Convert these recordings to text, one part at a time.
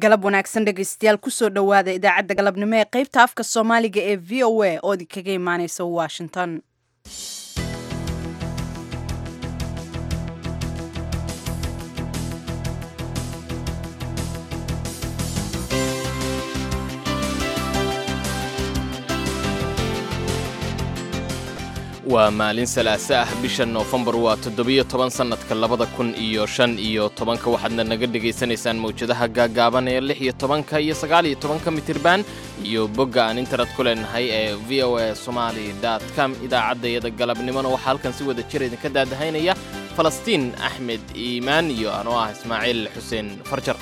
galab wanaagsan dhegaystayaal kusoo dhowaada idaacadda galabnimo ee qaybta afka soomaaliga ee v o a oo idinkaga imaaneysa washington waa maalin salaase ah bisha noofembar waa toddobiyo toban sannadka labada kun iyo shan iyo tobanka waxaadna naga dhegaysanaysaan mawjadaha gaaggaaban ee lix iyo tobanka iyo sagaal iyo tobanka mitirban iyo bogga aan internet ku leenahay ee v o a somali com idaacaddayada galabnimona waxaa halkan si wada jir idinka daadahaynaya falastiin axmed iimaan iyo anoo ah ismaaciil xuseen farjar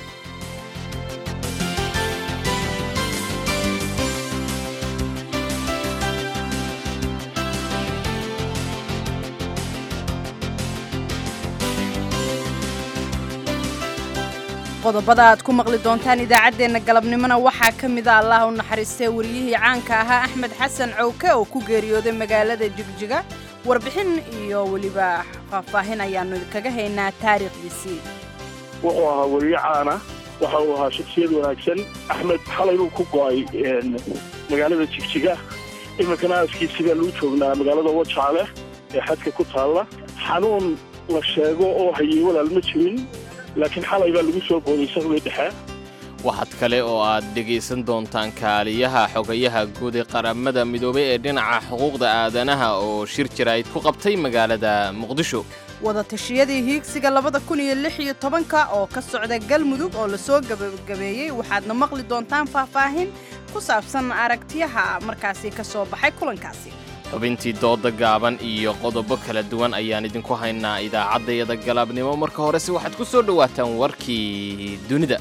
qodobada aad ku maqli doontaan idaacaddeenna galabnimona waxaa ka mida allah u naxariistay wariyihii caanka ahaa axmed xasan cowke oo ku geeriyooday magaalada jigjiga warbixin iyo weliba faahfaahin ayaannu idinkaga haynaa taariikhdiisii wuxuu ahaa weriye caana waxa uu ahaa shaksiyad wanaagsan axmed xalay buu ku go'ay magaalada jigjiga iminkana aaskiisigaa lagu joognaa magaalada wajaale ee xadka ku taalla xanuun la sheego oo hayey walaal ma jirin laakiin xalay baa lagu soo booday sahwey dhexe waxaad kale oo aad dhegaysan doontaan kaaliyaha xogayaha guud ee qaramada midoobay ee dhinaca xuquuqda aadanaha oo shir jaraa'id ku qabtay magaalada muqdisho wadatashyadii hiigsiga labada kun iyo lix iyo tobanka oo ka socda galmudug oo lasoo gabagabeeyey waxaadna maqli doontaan faahfaahin ku saabsan aragtiyaha markaasi ka soo baxay kulankaasi xubintii dooda gaaban iyo qodobo kala duwan ayaan idinku haynaa idaacaddayada galabnimo marka horese waxaad ku soo dhowaataan warkii dunida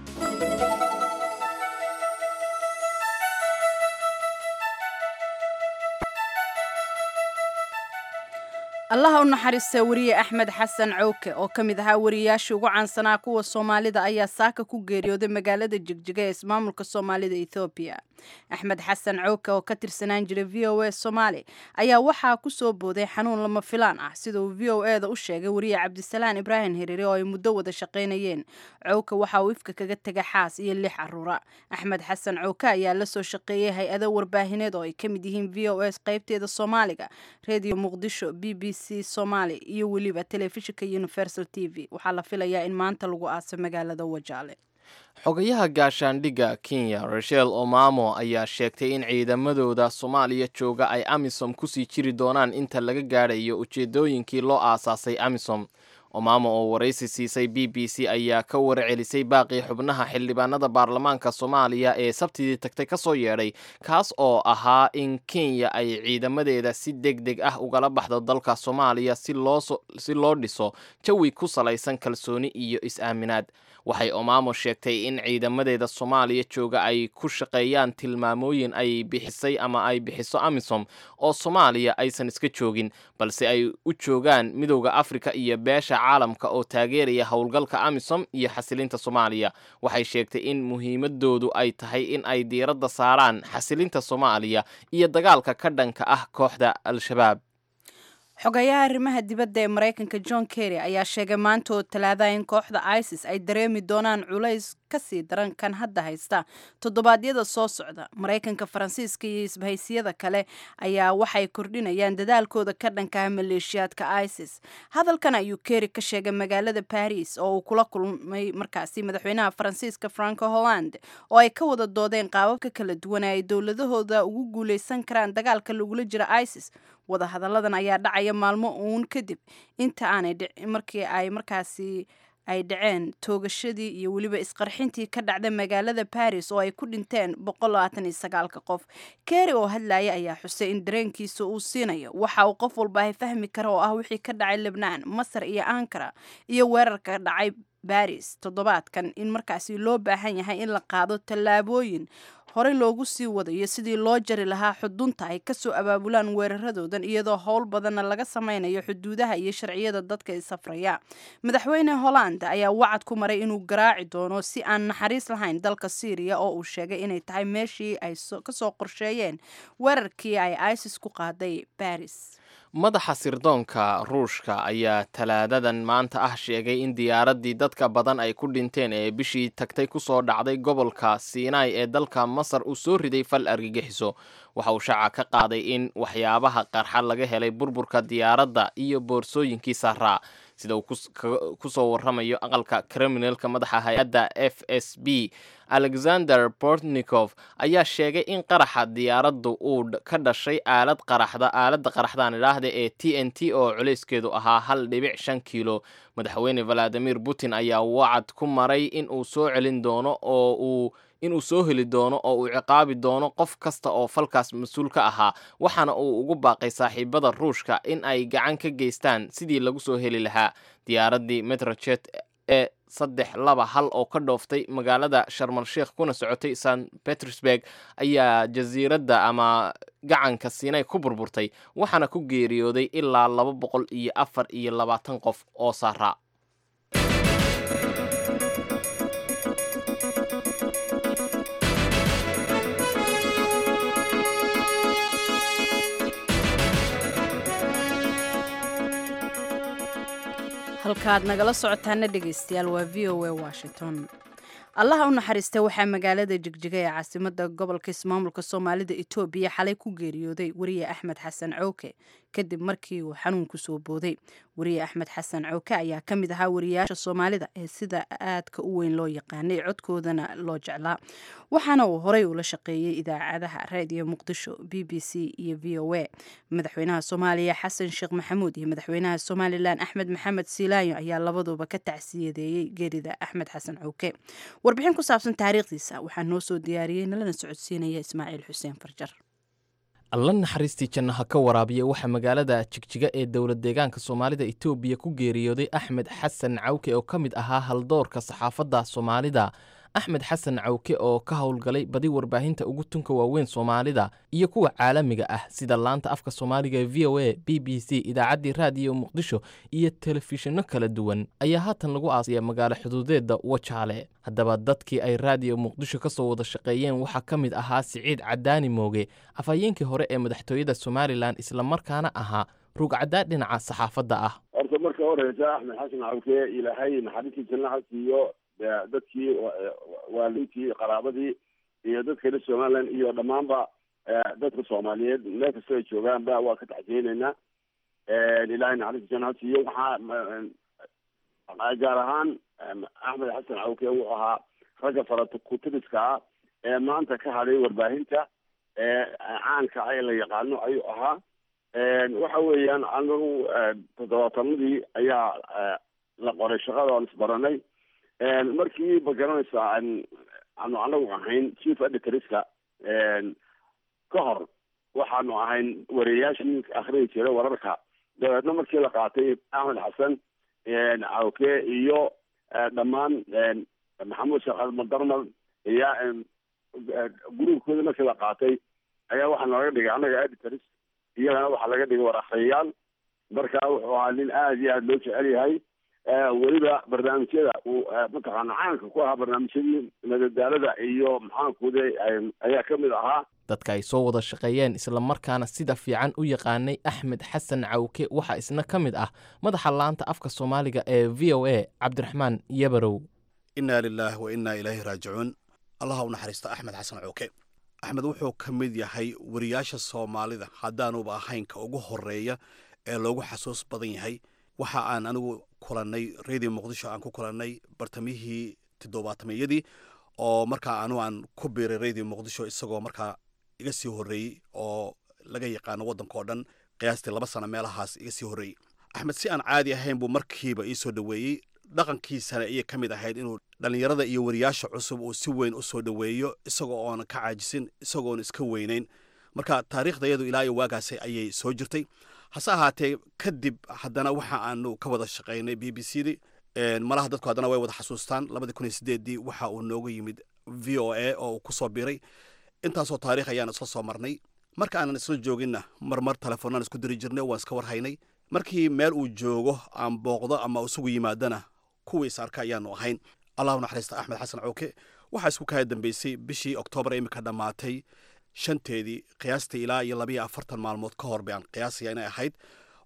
allaha u naxariista weriye axmed xasan cowke oo ka mid ahaa wariyayaashii ugu caansanaa kuwa soomaalida ayaa saaka ku geeriyooday magaalada jigjiga ee ismaamulka soomaalida ethoobiya axmed xasan cowke oo ka tirsanaan jiray v o a soomaali ayaa waxaa ku soo booday xanuun lama filaan ah sida uu v o e da u sheegay weriye cabdisalaan ibraahim hiriire oo ay muddo wada shaqaynayeen cowke waxa uu ifka kaga tega xaas iyo lix caruura axmed xasan cowke ayaa la soo shaqeeyey hay-ado warbaahineed oo ay ka mid yihiin v o s qaybteeda soomaaliga redio muqdisho b b c somaali iyo weliba telefishinka universal t v waxaa la filayaa in maanta lagu aaso magaalada wajaale xogayaha gaashaandhigga kenya rachel omamo ayaa sheegtay in ciidamadooda soomaaliya jooga ay amisom kusii jiri doonaan inta laga gaadhayo ujeedooyinkii loo aasaasay amisom omamo oo waraysi siisay b b c ayaa ka warcelisay baaqii xubnaha xildhibaanada baarlamaanka soomaaliya ee sabtidii tagtay ka soo yeedhay kaas oo ahaa in kenya ay ciidamadeeda si deg deg ah ugala baxdo dalka soomaaliya si loo dhiso jawi ku salaysan kalsooni iyo is-aaminaad waxay omamo sheegtay in ciidamadeeda soomaaliya jooga ay ku shaqeeyaan tilmaamooyin ay bixisay ama ay bixiso amisom oo soomaaliya aysan iska joogin balse ay u joogaan midowda afrika iyo beesha caalamka oo taageeraya howlgalka amisom iyo xasilinta soomaaliya waxay sheegtay in muhiimadoodu ay tahay in ay diiradda saaraan xasilinta soomaaliya iyo dagaalka ka dhanka ah kooxda al-shabaab xogayaha arrimaha dibadda ee maraykanka john kerry ayaa sheegay maanta oo talaadaha in kooxda isis ay dareemi doonaan culays kasii daran kan hadda haysta toddobaadyada soo socda maraykanka faransiiska iyo isbahaysiyada kale ayaa waxay kordhinayaan dadaalkooda ka dhankaha maleeshiyaadka isis hadalkan ayuu kerry ka sheegay magaalada baris oo uu kula kulmay markaasi madaxweynaha faransiiska franco holland oo ay ka wada doodeen qaababka kala duwan ee ay dowladahooda ugu guuleysan karaan dagaalka lagula jira isis wadahadalladan ayaa dhacaya maalmo uun kadib inta aanay markii ay markaasi ay dhaceen toogashadii iyo weliba isqarxintii ka dhacda magaalada baris oo ay ku dhinteen boqolaataniyosagaalka qof kerry oo hadlaya ayaa xusay in dareenkiisa uu siinayo waxa uu qof walba ay fahmi kara oo ah wixii ka dhacay lebnaan masar iyo ankara iyo weerarka dhacay baris toddobaadkan in markaasi loo baahan yahay in la qaado tallaabooyin horey loogu sii wadayo sidii loo jari lahaa xudunta ay kasoo abaabulaan weeraradoodan iyadoo howl badanna laga sameynayo xuduudaha iyo sharciyada dadka isafraya madaxweyne holland ayaa wacad ku maray inuu garaaci doono si aan naxariis lahayn dalka syriya oo uu sheegay inay tahay meeshii ay kasoo qorsheeyeen weerarkii ay isis ku qaaday baris madaxa sirdoonka ruushka ayaa talaadadan maanta ah sheegay in diyaaraddii dadka badan ay ku dhinteen ee bishii tagtay kusoo dhacday gobolka sinai ee dalka masar uu soo riday fal argagixiso waxa uu shaaca ka qaaday in waxyaabaha qarxa laga helay burburka diyaaradda iyo boorsooyinkii saaraa sida uu kusoo waramayo aqalka kriminalka madaxa hay-adda f s b alexander bortnikof ayaa sheegay in qaraxa diyaaraddu uu ka dhashay aalad qaraxda aaladda qaraxdaan idhaahda ee t n t oo culayskeedu ahaa hal dhibic shan kiilo madaxweyne valadimir putin ayaa wacad ku maray in uu soo celin doono oo uu inuu soo heli doono oo uu ciqaabi doono qof kasta oo falkaas mas-uul ka ahaa waxaana uu ugu baaqay saaxiibada ruushka in ay gacan ka geystaan sidii lagu soo heli lahaa diyaaraddii metrojet ee saddex laba hal oo ka dhooftay magaalada sharmal sheikh kuna socotay st petersburg ayaa jasiiradda ama gacanka siinay ku burburtay waxaana ku geeriyooday ilaa laba boqol iyo afar iyo labaatan qof oo saaraa halkaaad nagala socotaana dhegaystayaal waa v o a washington allaha u naxariista waxaa magaalada jigjiga ee caasimada gobolka ismaamulka soomaalida etoobiya xalay ku geeriyooday weriye axmed xasan cowke kadib markii uu xanuun kusoo booday weriye axmed xasan cowke ayaa ka mid ahaa wariyaasha soomaalida ee sida aadka u weyn loo yaqaanay codkoodana loo jeclaa waxaana uu horey ula shaqeeyey idaacadaha raadiyo muqdisho b b c iyo v o a madaxweynaha soomaaliya xasan sheekh maxamuud iyo madaxweynaha somalilan axmed maxamed siilaayo ayaa labaduba ka tacsiyadeeyey geerida axmed xasan cowke warbixin ku saabsan taariikhdiisa waxaa noo soo diyaariyey nalana socodsiinaya ismaaciil xuseen farjar alla naxariistii jannaha ka waraabiya waxaa magaalada jigjiga ee dowlad deegaanka soomaalida etoobiya ku geeriyooday axmed xasan cawke oo ka mid ahaa haldoorka saxaafadda soomaalida axmed xasan cawke oo ka howlgalay badi warbaahinta ugu tunka waaweyn soomaalida iyo kuwa caalamiga ah sida laanta afka soomaaliga ee v o a b b c idaacaddii raadiyo muqdisho iyo telefishinno kala duwan ayaa haatan lagu aasaya magaalo xuduudeedda wajaale haddaba dadkii ay raadiyo muqdisho ka soo wada shaqeeyeen waxaa ka mid ahaa siciid cadaani mooge afhayeenkii hore ee madaxtooyada somalilan islamarkaana ahaa rugcaddaa dhinaca saxaafadda ah horta marka horeysa axmed xasan cawke ilaahay naxariistii jannaha siiyo dadkii waalidiintii qaraabadii iyo dadka reer somaliland iyo dhammaanba dadka soomaaliyeed meel kasta ay joogaanba waa ka taxsiyeyneynaa ilaahay naxariistii jannaha siiyo waxaa gaar ahaan axmed xasan cawke wuxuu ahaa ragga farakutiriska ah ee maanta ka hadhay warbaahinta caanka ee la yaqaano ayuu ahaa waxa weeyaan anagu toddobaatanadii ayaa la qoray shaqada aan isbaranay markii ma garanaysaa aanu anagu ahayn chief editorska ka hor waxaanu ahayn wariyayaashii akhriyi jiray wararka dabeedna markii la qaatay axmed xasan cawke iyo dhammaan maxamuud sheekh almadarmal iyo gruubkooda markii la qaatay ayaa waxaa nooga dhigay annaga editors iyagana waxaa laga dhigay war akhriyayaal marka wuxuu ahaa nin aada iyo aada loo jecel yahay weliba barnaamijyada uu mataqaana caanka ku ahaa barnaamijyadii madadaalada iyo maxaankuude ayaa ka mid ahaa dadka ay soo wada shaqeeyeen islamarkaana sida fiican u yaqaanay axmed xasan cawke waxaa isna ka mid ah madaxa laanta afka soomaaliga ee v o a cabdiraxmaan yabarow innaa lilaahi wa innaa ilaahi raajicuun allaha u naxariista axmed xasan cawke axmed wuxuu ka mid yahay wariyaasha soomaalida haddaanuba ahaynka ugu horeeya ee loogu xasuus badan yahay waxa aan anigu kulannay radio muqdisho aan ku kulannay bartamihii toddobaatameyadii oo markaa anu aan ku biiray radio muqdisho isagoo markaa iga sii horreeyey oo laga yaqaano waddanka oo dhan qiyaastii laba sano meelahaas iga sii horreeyey axmed si aan caadi ahayn buu markiiba ii soo dhoweeyey dhaqankiisana ayay ka mid ahayd inuu dhallinyarada iyo wariyaasha cusub uu si weyn u soo dhoweeyo isagoo oona ka caajisin isagoon iska weynayn marka taariikhdayadu ilaa iyo waagaasi ayay soo jirtay hase ahaatee kadib haddana waxa aanu ka wada shaqaynay b b c di malaha dadku haddana way wada xasuustaan labadii kun iyo sideeddii waxa uu nooga yimid v o a oo uu ku soo biiray intaasoo taariikh ayaan isla soo marnay marka aanan isla jooginna marmar telefoonaan isku diri jirnay waan iska warhaynay markii meel uu joogo aan booqdo ama isugu yimaadana kuwii is arka ayaanu ahayn allahu naxariista axmed xasan cawke waxaa isku kaya dambeysay bishii oktoobar imika dhammaatay shanteedii qiyaastii ilaa iyo labayo afartan maalmood ka hor bayaan qiyaasaya inay ahayd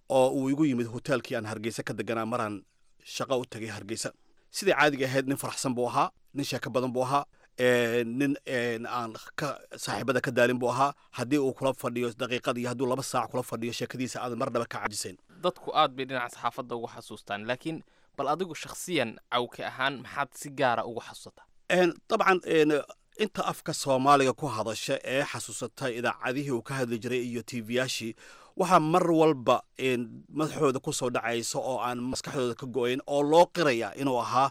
oo uu igu yimid hoteelkii aan hargeysa ka deganaa maraan shaqo u tagay hargeysa sidai caadiga ahayd nin faraxsan buu ahaa nin sheeko badan buu ahaa nin aan ka saaxiibada ka daalin buu ahaa haddii uu kula fadhiyo daqiiqad iyo hadduu laba saac kula fadhiyo sheekadiisa aadan marnaba ka cajisayn dadku aad bay dhinaca saxaafadda ugu xasuustaan laakiin bal adigu shakhsiyan cawke ahaan maxaad si gaara ugu xasuusataa dabcan inta afka soomaaliga ku hadasha ee xasuusata idaacadihii uu ka hadli jiray iyo tvyaashii waxaa mar walba madaxooda kusoo dhacaysa oo aan maskaxdooda ka go-ayn oo loo qiraya inuu ahaa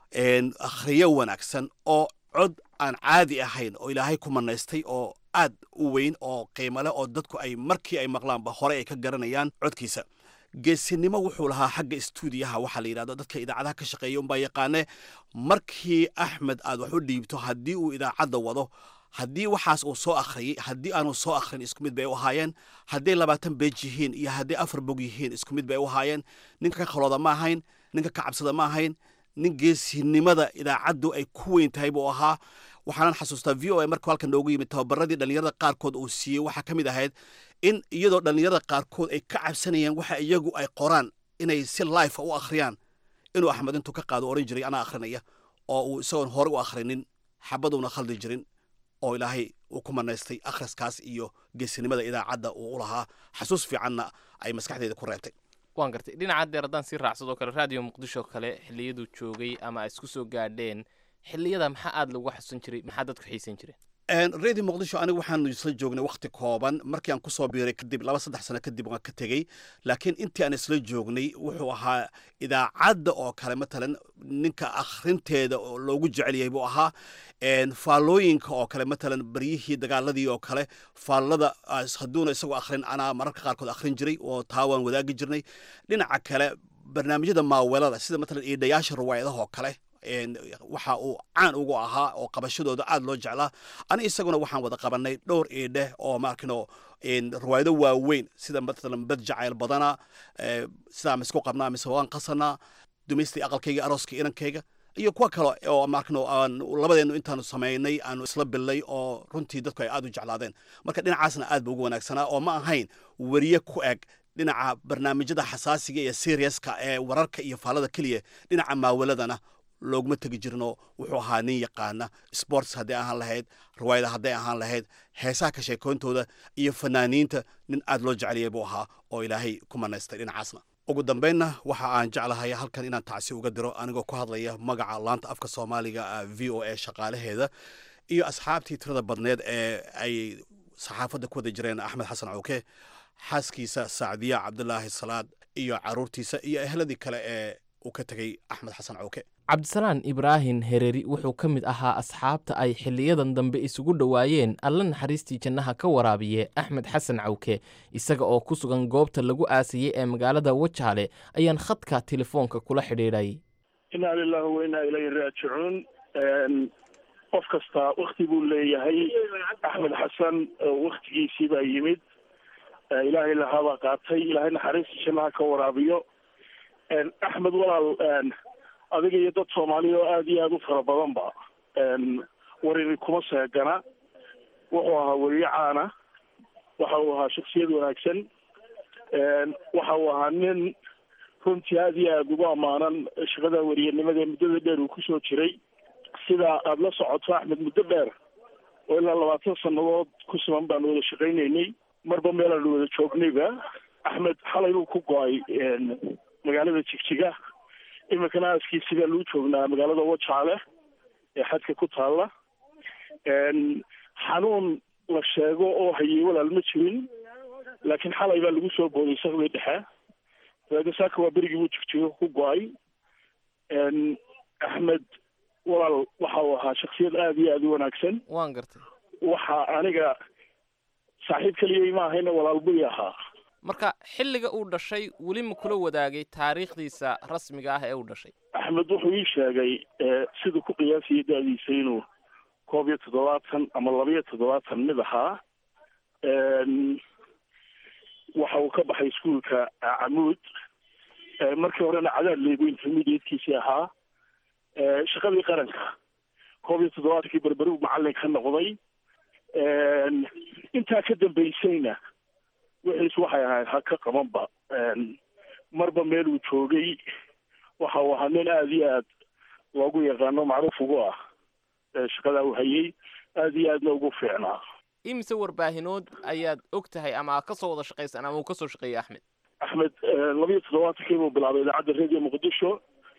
akhriyo wanaagsan oo cod aan caadi ahayn oo ilaahay ku manaystay oo aad u weyn oo qiimo leh oo dadku ay markii ay maqlaanba hore ay ka garanayaan codkiisa geesinimo wuxuu lahaa xagga stuudiyaha waxaa la yidhahdo dadka idaacadaha ka shaqeeya unbaa yaqaane markii axmed aad wax u dhiibto haddii uu idaacadda wado haddii waxaas uu soo akhriyey haddii aanu soo akhrin isku mid bay u ahaayeen hadday labaatan beej yihiin iyo hadday afar bog yihiin isku mid bay u ahaayeen ninka ka khalooda ma ahayn ninka ka cabsada ma ahayn nin geesinimada idaacaddu ay ku weyn tahay buu ahaa waxaanan xasuustaa v o a markuu halkan noogu yimid tababaradii dhallinyarada qaarkood uu siiyey waxaa ka mid ahayd in iyadoo dhallinyarada qaarkood ay ka cabsanayeen waxa iyagu ay qoraan inay si life u akhriyaan inuu axmed intuu ka qaado oran jiray anaa akhrinaya oo uu isagoon hore u akhrinin xabaduuna khaldi jirin oo ilaahay uu ku manaystay akhriskaas iyo geesinimada idaacadda uu u lahaa xasuus fiicanna ay maskaxdeeda ku reebtay waan gartay dhinaca deer haddaan sii raacsadoo kale raadiyo muqdisho kale xilliyaduu joogay ama ay isku soo gaadheen xilliyada maxaa aada lagu xasuusan jiray maxaa dadku xiisan jireen radio muqdisho anigu waxaanu isla joognay wakhti kooban markii aan kusoo biiray kadib laba saddex sano kadib waan ka tegey laakiin intii aan isla joognay wuxuu ahaa idaacadda oo kale matalan ninka akhrinteeda oo loogu jecel yahay buu ahaa faallooyinka oo kale matalan baryihii dagaaladii oo kale faallada hadduuna isagoo akhrin anaa mararka qaarkood akhrin jiray oo taa waan wadaagi jirnay dhinaca kale barnaamijyada maaweelada sida matalan iidhayaasha riwaayadaha oo kale waxa uu caan ugu ahaa oo qabashadooda aad loo jeclaa ani isaguna waxaan wada qabanay dhowr iidheh oo maarkino riwaayado waaweyn sida matalan bad jacayl badana sidaa ma isku qabnaa mise waan qasanaa dumaystii aqalkayga arooska inankayga iyo kuwa kale oo maarkino aan labadeenu intaanu samaynay aanu isla billay oo runtii dadku ay aad u jeclaadeen marka dhinacaasna aad ba ugu wanaagsanaa oo ma ahayn weriye ku eg dhinaca barnaamijyada xasaasiga iyo seriaska ee wararka iyo faallada keliya dhinaca maawaladana looguma tegi jirno wuxuu ahaa nin yaqaana sports hadday ahaan lahayd riwaayada hadday ahaan lahayd heesaha ka sheekoontooda iyo fanaaniinta nin aad loo jeceliyay buu ahaa oo ilaahay ku manaystay dhinacaasna ugu dambaynna waxa aan jeclahay halkan inaan tacsi uga diro anigoo ku hadlaya magaca laanta afka soomaaliga v o a shaqaalaheeda iyo asxaabtii tirada badneed ee ay saxaafadda ku wada jireen axmed xasan cawke xaaskiisa sacdiya cabdulaahi salaad iyo caruurtiisa iyo ehladii kale ee uu ka tegey axmed xasan cawke cabdisalaan ibraahim hereri wuxuu ka mid ahaa asxaabta ay xiliyadan dambe isugu dhowaayeen alla naxariistii jannaha ka waraabiye axmed xasan cawke isaga oo ku sugan goobta lagu aasayey ee magaalada wajaale ayaan khadka telefoonka kula xidhiidhay inaa lilahi wa inaa ilayhi raajicuun qof kasta wakti buu leeyahay axmed xasan waktigiisii baa yimid ilaahay lahaabaa qaatay ilaahay naxariistii jannaha ka waraabiyo axmed walaal adiga iyo dad soomaaliya oo aada iyo aada u fara badanba warini kuma seegana wuxuu ahaa weriye caana waxa uu ahaa shaksiyad wanaagsan waxa uu ahaa nin runtii aada iyo aada ugu ammaanan shaqada weriyanimada muddada dheer uu kusoo jiray sida aada la socoto axmed muddo dheer oo ilaa labaatan sannadood ku sugan baanu wada shaqaynaynay marba meelaanu wada joognayba axmed xalay buu ku go-ay magaalada jigjiga iminkana aaskiisi baa luu joognaa magaalada wajaale ee xadka ku taalla xanuun la sheego oo hayay walaal ma jirin laakiin xalay baa lagu soo booday sakdii dhexe dabeedna saaka waa berigii buu jigjigo ku go-ay axmed walaal waxa uu ahaa shaksiyad aada iyo aada u wanaagsan waan gartay waxa aniga saaxiib keliyay ma ahayna walaal buy ahaa marka xilliga uu dhashay weli ma kula wadaagay taariikhdiisa rasmiga ah ee uu dhashay axmed wuxuu ii sheegay siduu ku qiyaasayay da-diisa inuu koob iyo toddobaatan ama laba iyo toddobaatan mid ahaa waxa uu ka baxay iskuolka camuud markii horena cadaad leego intermediatekiisii ahaa shaqadii qaranka koob iyo toddobaatankii berberi macallin ka noqday intaa ka dambaysayna wixiis waxay ahayd ha ka qabanba marba meel uu joogay waxa uu ahaa nin aada iyo aad loogu yaqaano macruuf ugu ah shaqadaa uu hayay aada iyo aadna ugu fiicnaa imise warbaahinood ayaad og tahay ama ka soo wada shaqaysan ama uu ka soo shaqeeyey axmed axmed labiyo toddobaatankii buu bilaabay idaacadda radio muqdisho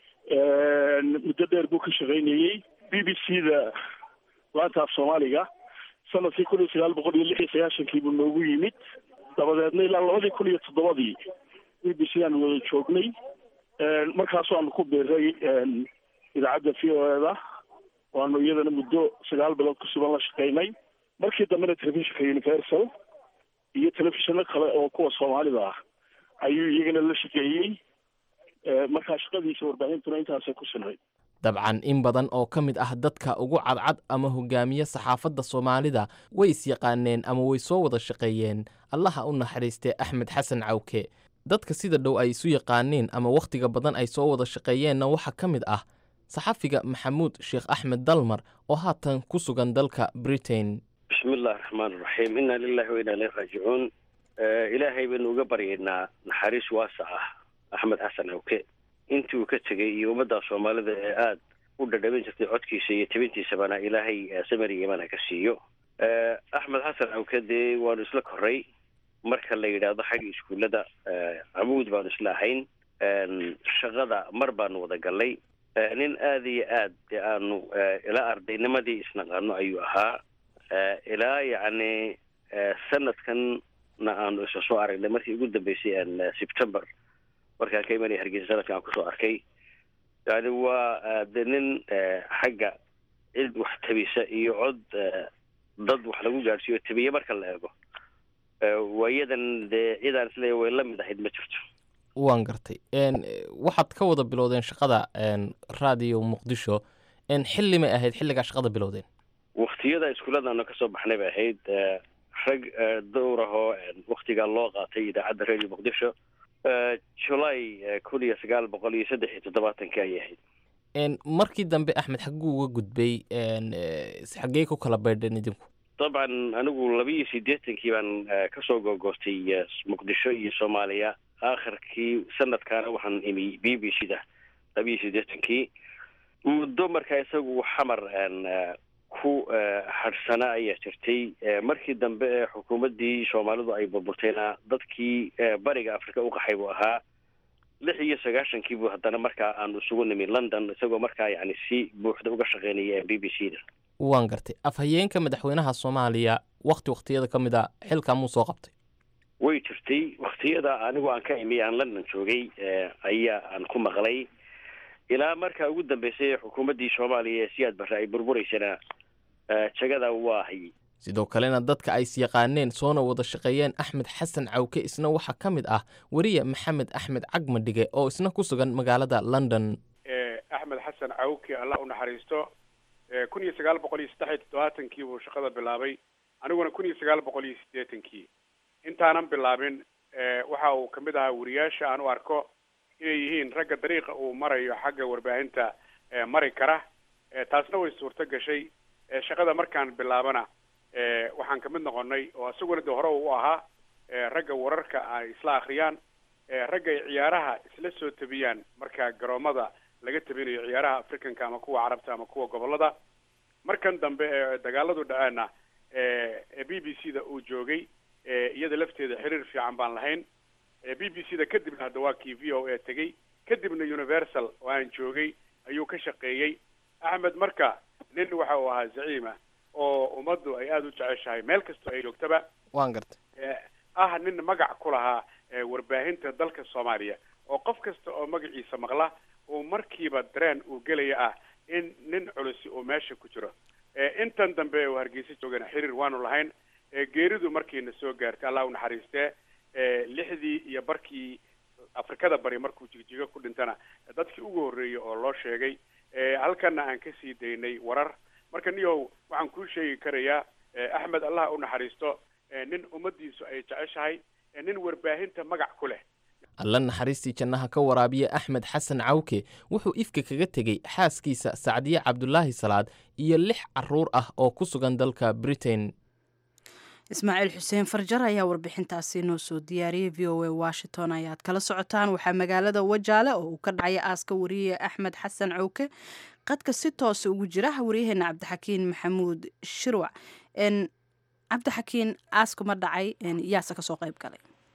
muddo dheer buu ka shaqaynayey b b c da laanta af soomaaliga sanadkii kun iyo sagaal boqol iyo lix iyo sagaashankii buu noogu yimid dabadeedna ilaa labadii kun iyo toddobadii b b c aanu wada joognay markaasu aanu ku biiray idaacadda v o eda waanu iyadana muddo sagaal bilood ku sugan la shaqaynay markii dambena telefishinka universal iyo telefishino kale oo kuwa soomaalida ah ayuu iyagana la shaqeeyey markaa shaqadiisa warbaahintuna intaasay ku sinayd dabcan in badan oo ka mid ah dadka ugu cadcad ama hogaamiye saxaafadda soomaalida way isyaqaaneen ama way soo wada shaqeeyeen allaha u naxariistee axmed xasan cawke dadka sida dhow ay isu yaqaaneen ama wakhtiga badan ay soo wada shaqeeyeenna waxaa ka mid ah saxafiga maxamuud sheekh axmed dalmar oo haatan ku sugan dalka britain bismi illahi raxmaan iraxiim inna lilahi wa inna ilayhi raajicuun ilaahay baynu uga baryaynaa naxariis waasa ah axmed xasan awke intii uu ka tegey iyo ummadda soomaalida ee aada u dhadhaban jirtay codkiisa iyo tabintiisabana ilaahay samari imana ka siiyo axmed xasan awke dee waanu isla koray marka la yidhaahdo xagga iskuullada camuud baanu isla ahayn shaqada mar baanu wada gallay nin aada iyo aad dee aanu ilaa ardaynimadii isnaqaano ayuu ahaa ilaa yacni sanadkanna aanu isa soo aragnay markii ugu dambeysay september markaan ka imanaya hargeysa sanadkan aan kusoo arkay yani waa de nin xagga cid wax tabisa iyo cod dad wax lagu gaadhsiiyo tabiye marka la eego waayadan dee cidaan isleeya way la mid ahayd ma jirto waan gartay waxaad ka wada bilowdeen shaqada radio muqdisho xilli may ahayd xilligaa shaqada bilowdeen waktiyada iskuulladaanu kasoo baxnay bay ahayd rag dowrahoo waktigaa loo qaatay idaacadda radio muqdisho julay kun iyo sagaal boqol iyo saddex iyo toddobaatankii ayay ahayd markii dambe axmed xagguu uga gudbay xaggee ku kala baydheen idinku dabcan anigu laba iyo siddeetankii baan kasoo googoostay muqdisho iyo soomaaliya aakhirkii sanadkaana waxaan imi b b c da laba iyo siddeetankii muddo markaa isagu xamar ku hadhsana ayaa jirtay markii dambe ee xukuumaddii soomaalidu ay burburtayna dadkii bariga africa u qaxay buu ahaa lix iyo sagaashankii buu haddana markaa aanu isugu nimi london isagoo markaa yacni si buuxda uga shaqeynaya b b c da waan gartay afhayeenka madaxweynaha soomaaliya wakti waktiyada ka mid a xilkaa muu soo qabtay way jirtay waktiyada anigu aan ka imi aan london joogay ayaa aan ku maqlay ilaa markaa ugu dambeysay xukuumaddii soomaaliya ee siyaad barre ay burburaysana jagada waa hayay sidoo kalena dadka ay isyaqaaneen soona wada shaqeeyeen axmed xasan cawke isna waxaa ka mid ah weriye maxamed axmed cagmadhige oo isna ku sugan magaalada london axmed xasan cawke allah u naxariisto kun iyo sagaal boqol iyo saddex iyo toddobaatankii buu shaqada bilaabay aniguna kun iyo sagaal boqol iyo siddeetankii intaanan bilaabin waxa uu kamid ahaa weriyaasha aan u arko inay yihiin ragga dariiqa uu marayo xagga warbaahinta mari kara taasna way suurto gashay shaqada markaan bilaabana waxaan kamid noqonay oo isaguna de hore u ahaa ragga wararka ay isla akriyaan ragga ay ciyaaraha isla soo tabiyaan marka garoomada laga tabinayo ciyaaraha africanka ama kuwa carabta ama kuwa gobolada markan dambe ee dagaaladu dhaceena b b c da uu joogay iyada lafteeda xiriir fiican baan lahayn b b c da kadibna hadda waa kii v o a tegey kadibna universal oo aan joogay ayuu ka shaqeeyey axmed marka nin waxa uu ahaa zaciima oo ummaddu ay aada u jeceshahay meel kastoo ay joogtaba waan gartay ah nin magac ku lahaa warbaahinta dalka soomaaliya oo qof kasta oo magaciisa maqla uu markiiba dareen uu gelaya ah in nin culusi uu meesha ku jiro intan dambe uu hargeysa joogana xiriir waanu lahayn geeridu markiina soo gaartay allah u naxariistee lixdii iyo barkii afrikada bari markuu jigjigo ku dhintana dadkii ugu horreeyey oo loo sheegay halkana aan ka sii daynay warar marka niyow waxaan kuu sheegi karayaa axmed allah u naxariisto nin ummaddiisu ay jeceshahay nin warbaahinta magac ku leh alla naxariistii jannaha ka waraabiya axmed xasan cawke wuxuu ifka kaga tegey xaaskiisa sacdiye cabdulaahi salaad iyo lix caruur ah oo ku sugan dalka britain ismaaciil xuseen farjar ayaa warbixintaasi noo soo diyaariyey v o a washington ayaad kala socotaan waxaa magaalada wajaale oo uu ka dhacaya aaska wariye axmed xasan cowke qadka si toosa ugu jira waryaheena cabdixakiin maxamuud shirwac cabdixakiin aaska ma dhacay yaase kasoo qayb galay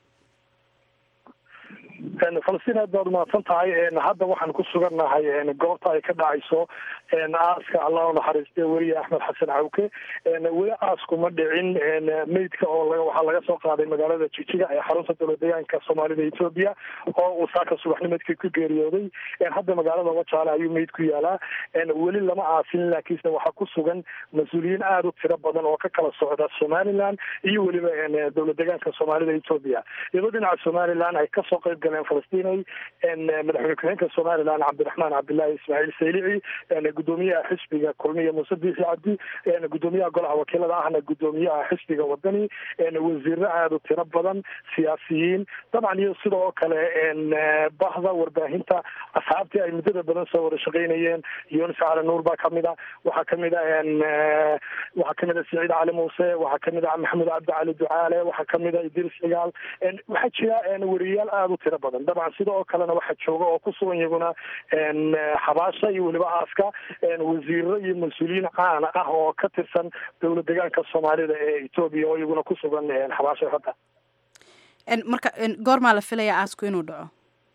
falastiin aad baad umahadsan tahay hadda waxaan ku sugannahay goobta ay ka dhacayso aaska allah unaxariiste weriye axmed xasan cawke weli aasku ma dhicin meydka oo waxaa laga soo qaaday magaalada jijiga ee xarunta dowlad deegaanka soomaalida etoobiya oo uu saaka subaxnimadkii ku geeriyooday hadda magaalada wajaale ayuu meyd ku yaalaa weli lama aasin laakiinse waxaa ku sugan mas-uuliyiin aada u tiro badan oo ka kala socda somaliland iyo weliba dowlad deegaanka soomaalida etoobiya iyadoo dhinaca somaliland ay kasoo qayb galeen falastinay madaxweyne ku-xigeenka somaliland cabdiraxmaan cabdillaahi ismaaciil saylici gudoomiyaha xisbiga kulmiya muuse biixi cabdi gudoomiyaha golaha wakiilada ahna gudoomiyaha xisbiga wadani wasiiro aada u tiro badan siyaasiyiin dabcan iyo sidoo kale bahda warbaahinta asxaabtii ay muddada badan soo wada shaqeynayeen yunis cali nuur baa kamid a waxaa kamid a waxaa kamid a siciid cali muuse waxaa kamid a maxamed cabdi cali ducaale waxaa kamid a idris cigaal waxaa jira weriyayaal aada u tiro badan dabcan sidoo kalena waxaa jooga oo ku sugan iyaguna xabaasha iyo weliba aaska wasiiro iyo mas-uuliyiin caana ah oo ka tirsan dowlad deegaanka soomaalida ee etoobiya oo iyaguna ku sugan xabaasha hadda marka goormaa la filayaa aasku inuu dhaco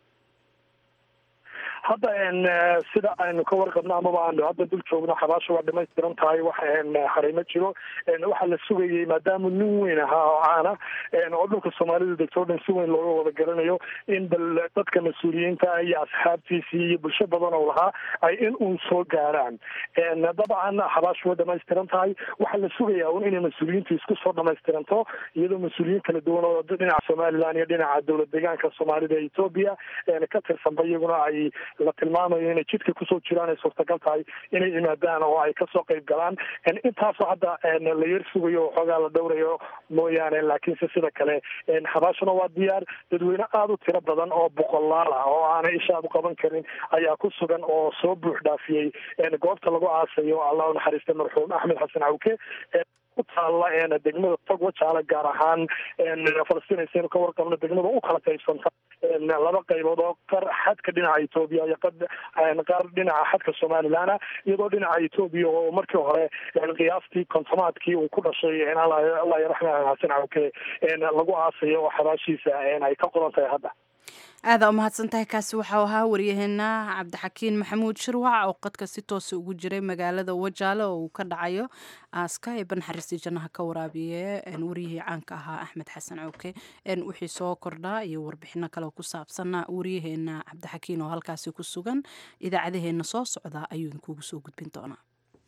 hadda sida aynu ka warqabno amaba aanu hadda dul joogno xabaasha waa dhamaystiran tahay wax xarimo jiro waxaa la sugayay maadaama nin weyn ahaa oo caana oo dhulka soomaalidu degto o dhan si weyn looga wada garanayo in bal dadka mas-uuliyiinta iyo asxaabtiisii iyo bulsho badan oo lahaa ay in uun soo gaaraan dabcan xabaashu way dhamaystiran tahay waxaa la sugayaa un inay mas-uuliyiintu isku soo dhamaystiranto iyadoo mas-uuliyiin kala duwan oo dhinaca somaliland iyo dhinaca dowlad deegaanka soomaalida ee etoobiya ka tirsanba iyaguna ay la tilmaamayo inay jidka kusoo jiraan ay suurtagal tahay inay yimaadaan oo ay kasoo qayb galaan intaasoo hadda la yar sugayo oo xoogaa la dhowrayo mooyaane laakiinse sida kale xabaashuna waa diyaar dadweyne aada u tiro badan oo boqolaal ah oo aanay isha aad u qaban karin ayaa ku sugan oo soo buux dhaafiyey goobta lagu aasayo allah u naxariista marxuum axmed xasan cawke ku taalla degmada tog wajaale gaar ahaan falastiin ayseenu ka warqabno degmada u kala qaybsanta laba qaybood oo qar xadka dhinaca etoobiya iyo qaar dhinaca xadka somaliland iyadoo dhinaca etoobiya oo markii hore qiyaastii kontomaadkii uu ku dhashay allah yaraxmaan xasan cawke lagu aasayo oo xabaashiisa ay ka qodan tahay hadda aada umahadsan tahay kaasi waxau ahaa waryaheena cabdixakiin maxamuud shirwac oo qadka si toosa ugu jiray magaalada wajaale oo uu ka dhacayo aaska ee banxariistii jannaha ka waraabiye waryihii caanka ahaa axmed xasan cowke wixii soo kordhaa iyo warbixino kale ku saabsanna waryaheena cabdixakiin oo halkaasi ku sugan idaacadaheena soo socda ayuu idinkugu soo gudbin doonaa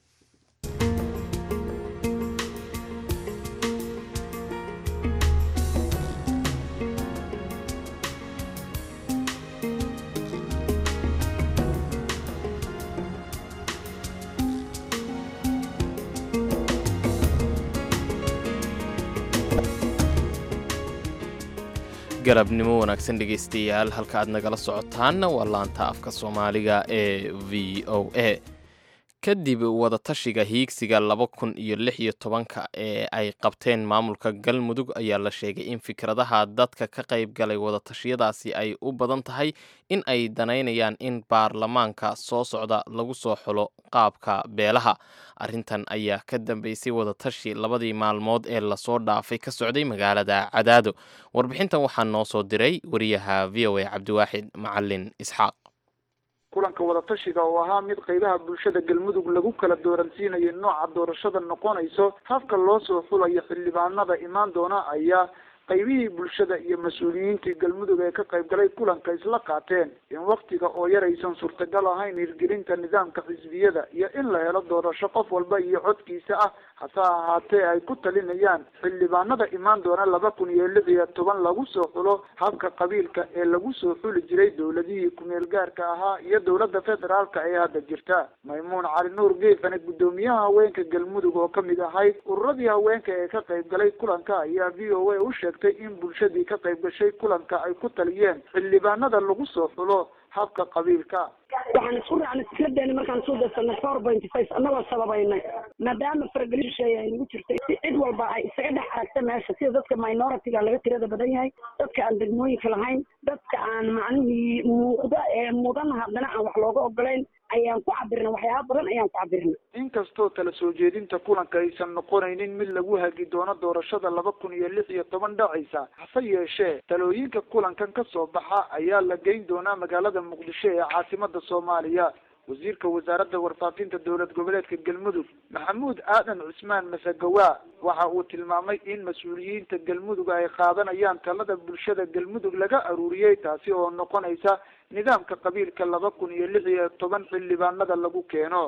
galabnimo wanaagsan dhegaystayaal halka aad nagala socotaanna waa laanta afka soomaaliga ee v o a kadib wadatashiga hiigsiga laba kun iyo lix iyo tobanka ee ay qabteen maamulka galmudug ayaa la sheegay in fikradaha dadka ka qayb galay wadatashyadaasi ay u badan tahay in ay danaynayaan in baarlamaanka soo socda lagu soo xulo qaabka beelaha arrintan ayaa ka dambeysay wadatashi labadii maalmood ee lasoo dhaafay ka socday magaalada cadaado warbixintan waxaa noo soo diray wariyaha v o a cabdiwaaxid macalin isxaaq kulanka wadatashiga oo ahaa mid qaybaha bulshada galmudug lagu kala dooransiinayo nooca doorashada noqonayso habka loo soo xulayo xildhibaanada imaan doona ayaa qaybihii bulshada iyo mas-uuliyiintii galmudug ee ka qayb galay kulanka isla qaateen in waktiga oo yar aysan suurtagal ahayn hirgelinta nidaamka xisbiyada iyo in la helo doorasho qof walba iyo codkiisa ah hase ahaatee ay ku talinayaan xildhibaanada imaan doona laba kun iyo lix iyo toban lagu soo xulo habka qabiilka ee lagu soo xuli jiray dowladihii kumeel gaarka ahaa iyo dowladda federaalka ee hadda jirta maymuun cali nuur geefane guddoomiyaha haweenka galmudug oo kamid ahayd ururadii haweenka ee ka qayb galay kulanka ayaa v o a u sheegtay in bulshadii ka qayb gashay kulanka ay ku taliyeen xildhibaanada lagu soo xulo habka qabiilka waxaan isku raacnay fikradeena markaan soo darsanay four point five annagoo sababaynay maadaama faragelin shisheeye ay nagu jirtay si cid walba ay isaga dhex aragta meesha sida dadka minoritiga laga tirada badan yahay dadka aan degmooyinka lahayn dadka aan macnihii muuqda ee mudan haddana aan wax looga ogolayn ayaan ku cabirna waxyaaba badan ayaan ku cabirna inkastoo tala soo jeedinta kulanka aysan noqonaynin mid lagu hagi doono doorashada laba kun iyo lix iyo toban dhacaysa hase yeeshee talooyinka kulankan ka soo baxa ayaa la geyn doonaa magaalada muqdisho ee caasimada soomaaliya wasiirka wasaaradda warfaafinta dowlad goboleedka galmudug maxamuud aadan cusmaan masagawa waxa uu tilmaamay in mas-uuliyiinta galmudug ay qaadanayaan talada bulshada galmudug laga aruuriyey taasi oo noqonaysa nidaamka qabiilka laba kun iyo lix iyo toban xildhibaanada lagu keeno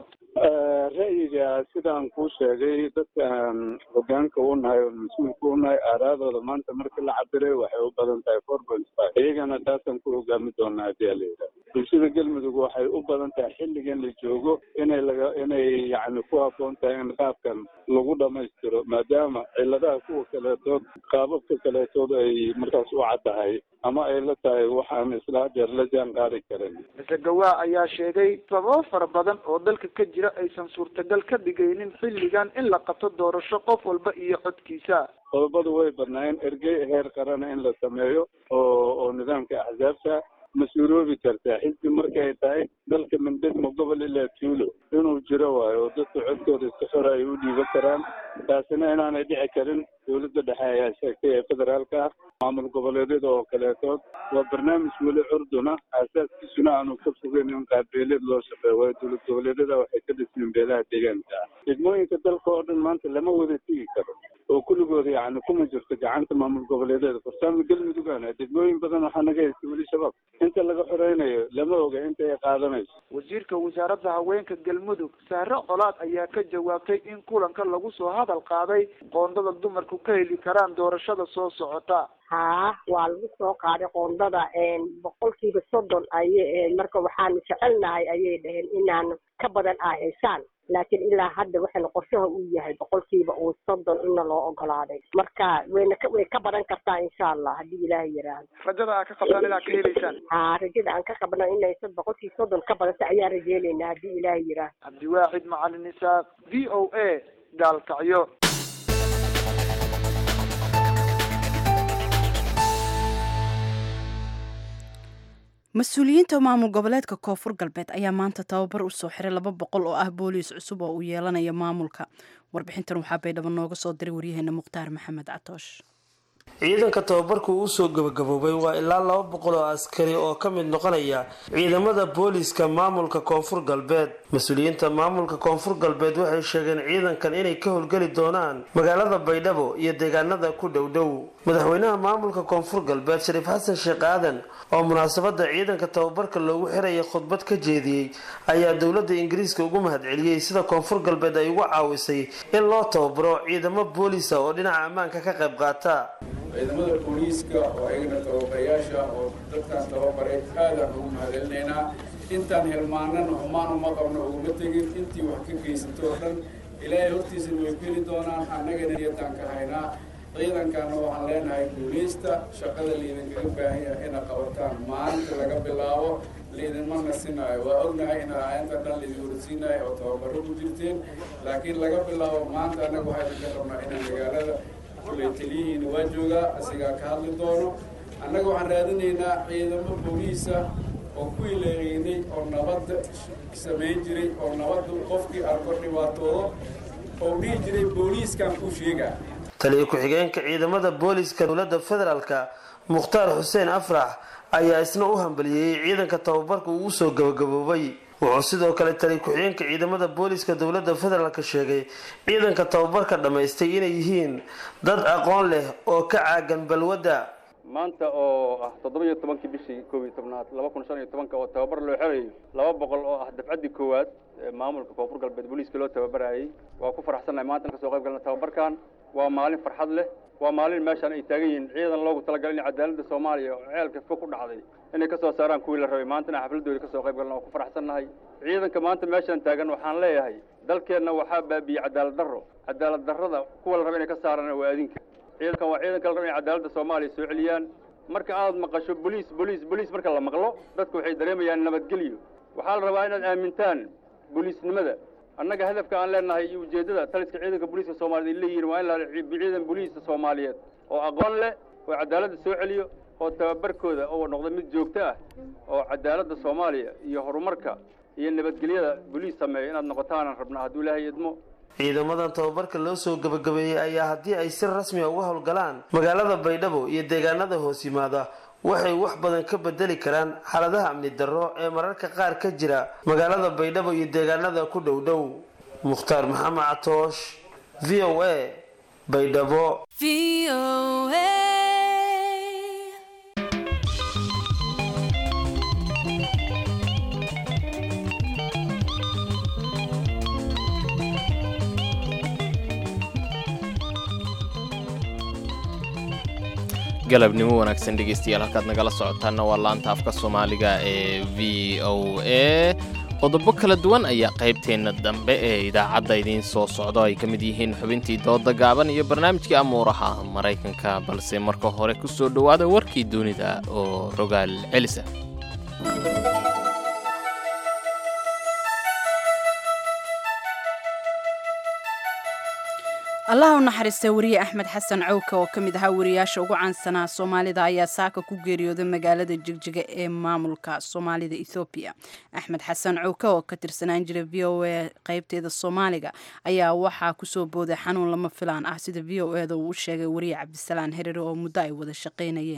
ra'yiga sidaan kuu sheegay dadkaan hogaanka u nahay oo mas-uulka u nahay aaraadooda maanta markii la cabiray waxay u badan tahay four point five iyagana taasaan ku hogaami doonaa hadii ala yidhaha bulshada galmudug waxay u badan tahay xilligan la joogo inay laga inay yacni ku habboon tahay in qaabkan lagu dhamaystiro maadaama ciladaha kuwa kaleetood qaababka kaleetood ay markaas u caddahay ama ay la tahay waxaan isla hadeer la jaan qaadi karin masagawa ayaa sheegay sababo fara badan oo dalka ka jira aysan suurtagal ka dhigaynin xilligan in la qabto doorasho qof walba iyo codkiisa qodobadu way badnaayeen ergey heer qarana in la sameeyo oo oo nidaamka axsaabta ma suuroobi kartaa xisbi markay tahay dalka mindegmo gobol ilaa tuulo inuu jiro waayo oo dadka codkooda iska xora ay u dhiiban karaan taasina inaanay dhici karin dowladda dhexe ayaa sheegtay ee federaalka ah maamul goboleedyada oo kaleetood waa barnaamij weli curduna aasaaskiisuna aanu ka fogeyn in qaabbeeleed loo shaqeeyo waayo dowlad goboleedyada waxay ka dhismeen beelaha deegaanka ah degmooyinka dalka oo dhan maanta lama wada tigi karo oo kulligooda yacni kuma jirto gacanta maamul goboleedyada farsaamo galmudugana degmooyin badan waxaa naga haysta weli shabaab inta laga xoreynayo lama oga inta ay qaadanayso wasiirka wasaaradda haweenka galmudug sahre colaad ayaa ka jawaabtay in kulanka lagu soo hadal qaaday qoondada dumarku ka heli karaan doorashada soo socota haa waa lagu soo qaaday qoondada boqolkiiba soddon ay marka waxaanu jecelnahay ayay dhaheen inaan ka badan ah haysaan laakiin ilaa hadda waxayna qorshaha uu yahay boqolkiiba uu soddon inna loo ogolaaday marka wayna ka way ka badan kartaa insha allah haddii ilaahay yiraahdo rajada aa ka qabtaan inaad ka helaysaan haa rajada aan ka qabno inay boqolkiiba soddon ka badanta ayaan rajeynaynaa haddii ilaahay yiraahdo cabdiwaaxid macalin isaaq v o a gaalkacyo mas-uuliyiinta maamul goboleedka koonfur galbeed ayaa maanta tababar u soo xiray laba boqol oo ah booliis cusub oo uu yeelanaya maamulka warbixintan waxaa baydhabo nooga soo diray waryaheena mukhtaar maxamed catoosh ciidanka tababarku uu soo gabagaboobay waa ilaa laba boqol oo askari oo ka mid noqonaya ciidamada booliiska maamulka koonfur galbeed mas-uuliyiinta maamulka koonfur galbeed waxay sheegeen ciidankan inay ka howlgeli doonaan magaalada baydhabo iyo deegaanada ku dhowdhow madaxweynaha maamulka koonfur galbeed shariif xasan sheekh aadan oo munaasabada ciidanka tababarka loogu xiraya khudbad ka jeediyey ayaa dowladda ingiriiska ugu mahadceliyey sida koonfur galbeed ay ugu caawisay in loo tababaro ciidamo booliisa oo dhinaca ammaanka ka qayb qaata ciidamada booliiska oo ayagana tababarayaasha oo dadkaan tababaray aadaan ugu mahadcelinaynaa intaan hilmaanana xumaan uma qabno uguma tegin intii wax ka geysato oo dhan ilaahay hortiisana way geli doonaan annagana niyadaan ka haynaa ciidankaana waxaan leenahay booliista shaqada laydinkaga baahan yahay ina qabataan maalinta laga bilaabo laydinma nasinaayo waa ognahay in inta dhan laydin horsiinayo oo tababaro ku jirteen laakiin laga bilaabo maanta annaga waxaa idinka rabnaa inaan magaalada kulay taliyihiina waa joogaa asigaa ka hadli doono annaga waxaan raadinaynaa ciidamo booliisa oo ku ileegeynay oo nabadda samayn jiray oo nabadda qofkii arko dhibaatoodo oo dhihi jiray booliiskan ku sheegaa taliya ku-xigeenka ciidamada booliiska dowladda federaalka mukhtaar xuseen afrax ayaa isna u hambalyeeyey ciidanka tababarka uu usoo gabagaboobay wuxuu sidoo kale taliya ku-xigeenka ciidamada booliiska dowladda federaalk sheegay ciidanka tababarka dhammaystay inay yihiin dad aqoon leh oo ka caagan balwadda maanta oo ah toddoba iyo tobankii bishii koob iyo tobnaad laba kun shan iyo tobanka oo tababar loo xerayo laba boqol oo ah dafcaddii koowaad ee maamulka koonfur galbeed booliiska loo tababarayay waa ku faraxsannahay maanta kasoo qayb galna tababarkan waa maalin farxad leh waa maalin meeshaan ay taagan yihiin ciidan loogu talagalay in cadaaladda soomaaliya oo ceelka fog ku dhacday inay kasoo saaraan kuwii la rabay maantana xafladooda kasoo qayb galna waa ku faraxsannahay ciidanka maanta meeshaan taagan waxaan leeyahay dalkeenna waxaa baabiiyey cadaalad darro cadaalad darrada kuwa la raba inay ka saaraan waa adinka ciidankan waa ciidanka la raba inay cadaaladda soomaaliya soo celiyaan marka aad maqasho boliis boliis boliis marka la maqlo dadku waxay dareemayaan nabadgelyo waxaa la rabaa inaad aamintaan booliisnimada annaga hadafka aan leenahay iyo ujeeddada taliska ciidanka booliiska soomaaliyeed ay leeyihiin waa in la ciidan booliiska soomaaliyeed oo aqoon leh oo cadaaladda soo celiyo oo tababarkooda oo noqda mid joogto ah oo cadaaladda soomaaliya iyo horumarka iyo nabadgelyada booliis sameeya inaad noqotaanan rabnaa hadduu ilaahay idmo ciidamadan tababarka loo soo gabagabeeyey ayaa haddii ay si rasmi a uga howlgalaan magaalada baydhabo iyo deegaanada hoos yimaada waxay wax badan ka bedeli karaan xaaladaha amni darro ee mararka qaar ka jira magaalada baydhabo iyo deegaanada ku dhow dhow mukhtaar maxamed catoosh v o a baydhabo galabnimo wanaagsan dhegeystayaal halkaad nagala socotaanna waa laanta afka soomaaliga ee v o a qodobo kala duwan ayaa qaybteenna dambe ee idaacadda idiin soo socdo ay ka mid yihiin xubintii dooda gaaban iyo barnaamijkii amuuraha maraykanka balse marka hore ku soo dhowaada warkii dunida oo rogaal celisa allaha u naxariistay wariye axmed xasan cawka oo ka mid ahaa wariyaasha ugu caansanaa soomaalida ayaa saaka ku geeriyooday magaalada jigjiga ee maamulka soomaalida ethoobiya axmed xasan cawka oo ka tirsanaan jiray v o a qeybteeda soomaaliga ayaa waxaa kusoo booday xanuun lama filaan ah sida v o eda uu u sheegay wariye cabdisalaan herere oo muddo ay wada shaqaynayeen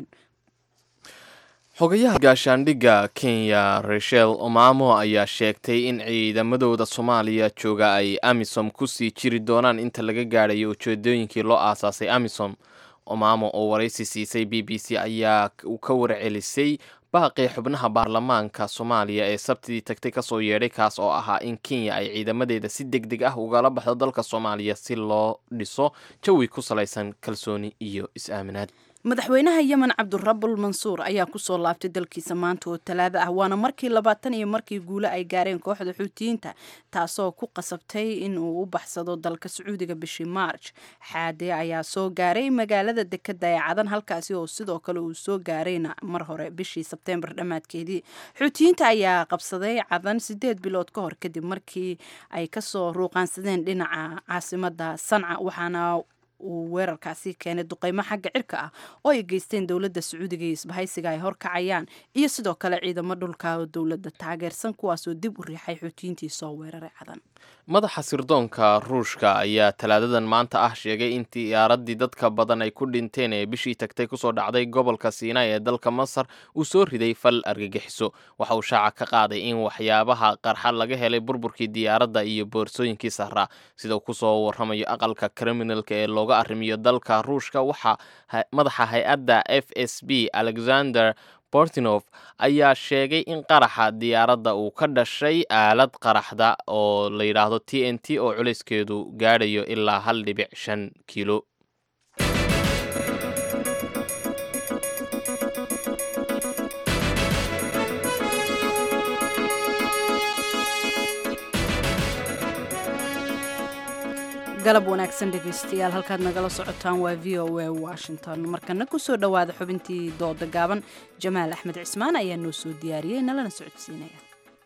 xogayaha gaashaandhigga kenya rachel omamo ayaa sheegtay in ciidamadooda soomaaliya jooga ay amisom kusii jiri doonaan inta laga gaadhayo ujeedooyinkii loo aasaasay amisom omamo oo waraysi siisay b b c ayaa ka warcelisay baaqii xubnaha baarlamaanka soomaaliya ee sabtidii tagtay kasoo yeedhay kaas oo ahaa in kenya ay ciidamadeeda si deg deg ah ugala baxdo dalka soomaaliya si loo dhiso jawi ku salaysan kalsooni iyo is-aaminaad madaxweynaha yemen cabdurabul mansuur ayaa kusoo laabtay dalkiisa maanta oo talaada ah waana markii labaatan iyo markii guule ay gaareen kooxda xuutiyiinta taasoo ku qasabtay in uu u baxsado dalka sacuudiga bishii maarj xaade ayaa soo gaaray magaalada dekeda ee cadan halkaasi oo sidoo kale uu soo gaarayna mar hore bishii sebteembar dhammaadkeedii xuutiyiinta ayaa qabsaday cadan sideed bilood ka hor kadib markii ay kasoo ruuqaansadeen dhinaca caasimada sanca waxaana uu weerarkaasi keenay duqeymo xagga cirka ah oo ay geysteen dowladda sacuudiga iyo isbahaysiga ay horkacayaan iyo sidoo kale ciidamo dhulka oo dowladda taageersan kuwaasoo dib u riixay xuutiyiintii soo weeraray cadan madaxa sirdoonka ruushka ayaa talaadadan maanta ah sheegay in diyaaradii dadka badan ay ku dhinteen ee bishii tagtay kusoo dhacday gobolka siinay ee dalka masar uu soo riday fal argagixiso waxa uu shaaca ka qaaday in waxyaabaha qarxa laga helay burburkii diyaaradda iyo boorsooyinkii sahraa sida uu kusoo waramayo aqalka kriminalka ee looga arrimiyo dalka ruushka waxaa madaxa hay-adda f s b alexander bortinof ayaa sheegay in qaraxa diyaaradda uu ka dhashay aalad qaraxda oo la yidhaahdo t n t oo culayskeedu gaadhayo ilaa hal dhibic shan kiilo galab wanaagsan dhegaystayaal halkaad nagala socotaan waa v o a washington markana kusoo dhowaada xubintii dooda gaaban jamaal axmed cismaan ayaa noo soo diyaariyey nalana socodsiinaya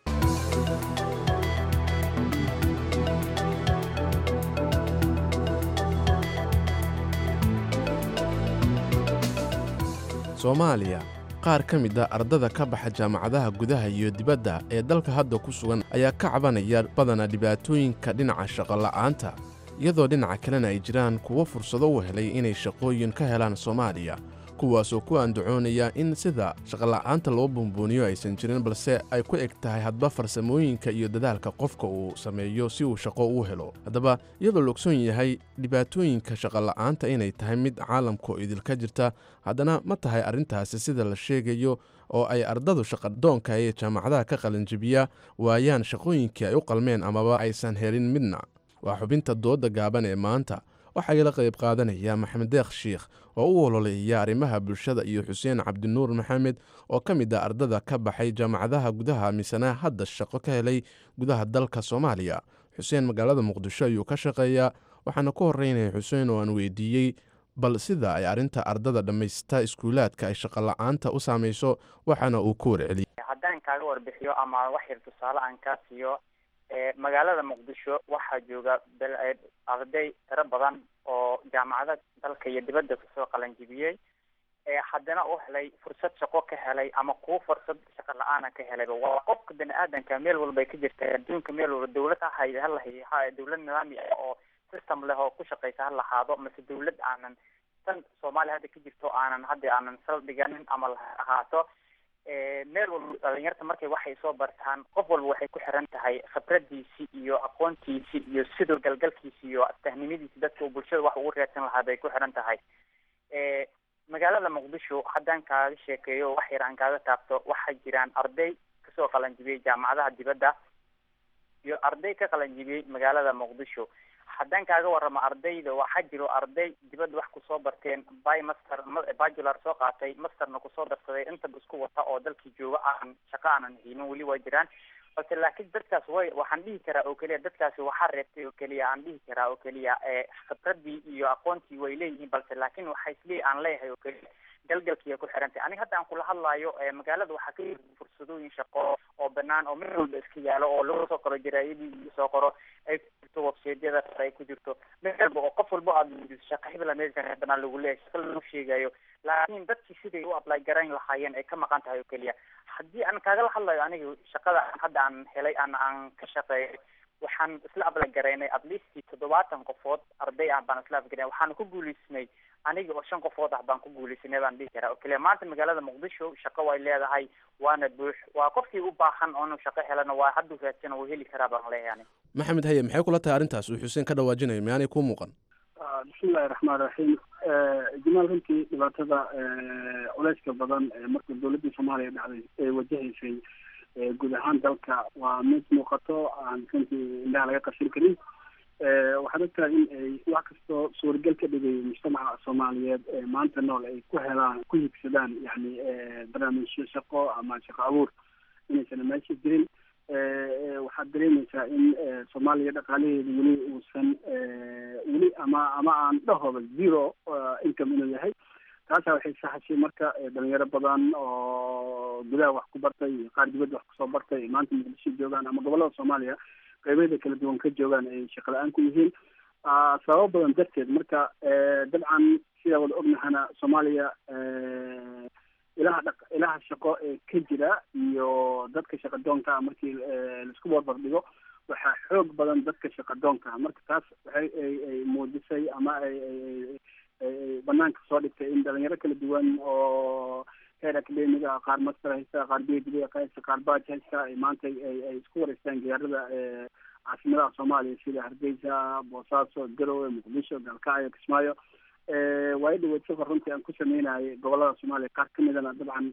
soomaaliya qaar ka mid a ardada ka baxa jaamacadaha gudaha iyo dibadda ee dalka hadda ku sugan ayaa ka cabanaya badana dhibaatooyinka dhinaca shaqola'aanta iyadoo dhinaca kalena ay jiraan kuwo fursado u helay inay shaqooyin ka helaan soomaaliya kuwaasoo ku andacoonaya in sida shaqola'aanta loo bumbuuniyo aysan jirin balse ay ku eg tahay hadba farsamooyinka iyo dadaalka qofka uu sameeyo si uu shaqo u helo haddaba iyadoo la ogsoon yahay dhibaatooyinka shaqola'aanta inay tahay mid caalamka oo idilka jirta haddana ma tahay arrintaasi sida la sheegayo oo ay ardadu shaqadoonka ee jaamacadaha ka qalinjibiya waayaan shaqooyinkii ay u qalmeen amaba aysan helin midna waa xubinta dooda gaaban ee maanta waxaa igala qayb qaadanaya maxamed deekh shiikh oo u ololeeya arrimaha bulshada iyo xuseen cabdinuur maxamed oo ka mid ah ardada ka baxay jaamacadaha gudaha misana hadda shaqo ka helay gudaha dalka soomaaliya xuseen magaalada muqdisho ayuu ka shaqeeyaa waxaana ku horeynaya xuseen oo aan weydiiyey bal sida ay arrinta ardada dhammaysta iskuulaadka ay shaqola'aanta u saamayso waxaana uu ku warceliyey haddaan aan kaaga warbixiyo ama wax yar tusaale aan kaa siiyo magaalada muqdisho waxaa jooga arday tiro badan oo jaamacada dalka iyo dibadda kasoo qalanjibiyey haddana u helay fursad shaqo ka helay ama kuwo fursad shaqo la-aana ka helayba waa qofka bani aadanka meel walbay ka jirta adduunka meel walba dawlad hahay halahay ha dawlad nidaami ah oo system leh oo ku shaqeysa ha lahaado mase dawlad aanan tan soomaaliya hadda ka jirto aanan hadda aanan saldhiganin ama la ahaato meel walba dhalinyarta markay waxay soo bartaan qof walba waxay ku xiran tahay khibradiisi iyo aqoontiisi iyo sidoo galgalkiisi iyo astahnimadiisi dadka uu bulshada wax ugu reersan lahaa bay ku xiran tahay magaalada muqdisho haddaan kaaga sheekeeyo wax yar aan kaaga taabto waxaa jiraan arday kasoo qalanjibiyey jaamacadaha dibadda iyo arday ka qalanjibiyey magaalada muqdisho haddaan kaaga warramo ardayda waxaa jiro arday dibadda wax kusoo barteen by master bacular soo qaatay masterna kusoo darsaday intaba isku wata oo dalkii jooga aan shaqo aanan haynin weli waa jiraan balse laakiin dadkaas way waxaan dhihi karaa oo keliya dadkaasi waxaa reebtay oo keliya aan dhihi karaa oo keliya khibradii iyo aqoontii way leeyihiin balse laakiin waxa isle aan leeyahay oo keliya galgalkiiya ku xirantay aniga hadda aan kula hadlayo magaalada waxaa ka yiri fursadooyin shaqo oo banaan oo meel walba iska yaalo oo lagu soo qoro jaraayadii lagu soo qoro ay ku jirto websaydyada ay ku jirto meel walba oo qof walba aad weydiiso shaqa hebla meesha banaan lagu leeyahay shaqa lagu sheegayo laakiin dadkii siday u apply garayn lahaayeen ay ka maqan tahay oo keliya haddii aan kaagala hadlayo aniga shaqada hadda aan helay aan aan ka shaqeeyo waxaan isla apply garaynay at least toddobaatan qofood arday ah baan isla afgaray waxaan ku guuleysnay aniga oo shan qofood ah baan ku guuleysanay baan dhihi karaa oo keliya maanta magaalada muqdisho shaqo way leedahay waana buux waa qofkii u baahan oo inuu shaqo helana waa hadduu raadsan wuu heli karaa baan leeyahay aniga maxamed haye maxay kula tahay arrintaas uu xuseen ka dhawaajinayo miyaanay kuu muuqan bismillahi raxmaan raxiim jamaal runtii dhibaatada culeyska badan marka dowladda soomaaliya dhacday ee wajahaysay guud ahaan dalka waa mid muuqato aan runtii indhaha laga qashin karin waxaad ogtahay in ay wax kastoo suuragal ka dhigay mujtamaca soomaaliyeed ee maanta nool ay ku helaan ku higsadaan yani barnaamijyo shaqo ama shaqo abuur inaysan meesha jirin waxaad dareemaysaa in soomaaliya dhaqaalaheedu weli uusan weli ama ama aan dhahooba zero income inuu yahay taasa waxay saxashay marka dhalinyaro badan oo gudaha wax ku bartay iyo qaar dibadda wax kusoo bartay maanta muqdisho joogaan ama gobolada soomaaliya qeybeeda kala duwan ka joogaan ay shaqo la-aan ku yihiin sababo badan darteed marka dabcan sidaa wada ognahana soomaaliya ilaha dha ilaha shaqo ee ka jira iyo dadka shaqa doonka markii laisku barbar dhigo waxaa xoog badan dadka shaqa doonka marka taas waxay ay ay muujisay ama ay ay ay banaanka soo dhigtay in dhalinyaro kala duwan oo heer academiga qaar master haysta qaar b d haysta qaar baj haysta ay maanta ay ay isku wareystaan gaarada caasimadaha soomaaliya sida hargeysa boosaaso garowe muqdisho galkacyo kismaayo waayo dhaweyd safar runtii aan ku sameynayay gobolada soomaaliya qaar kamidana dabcan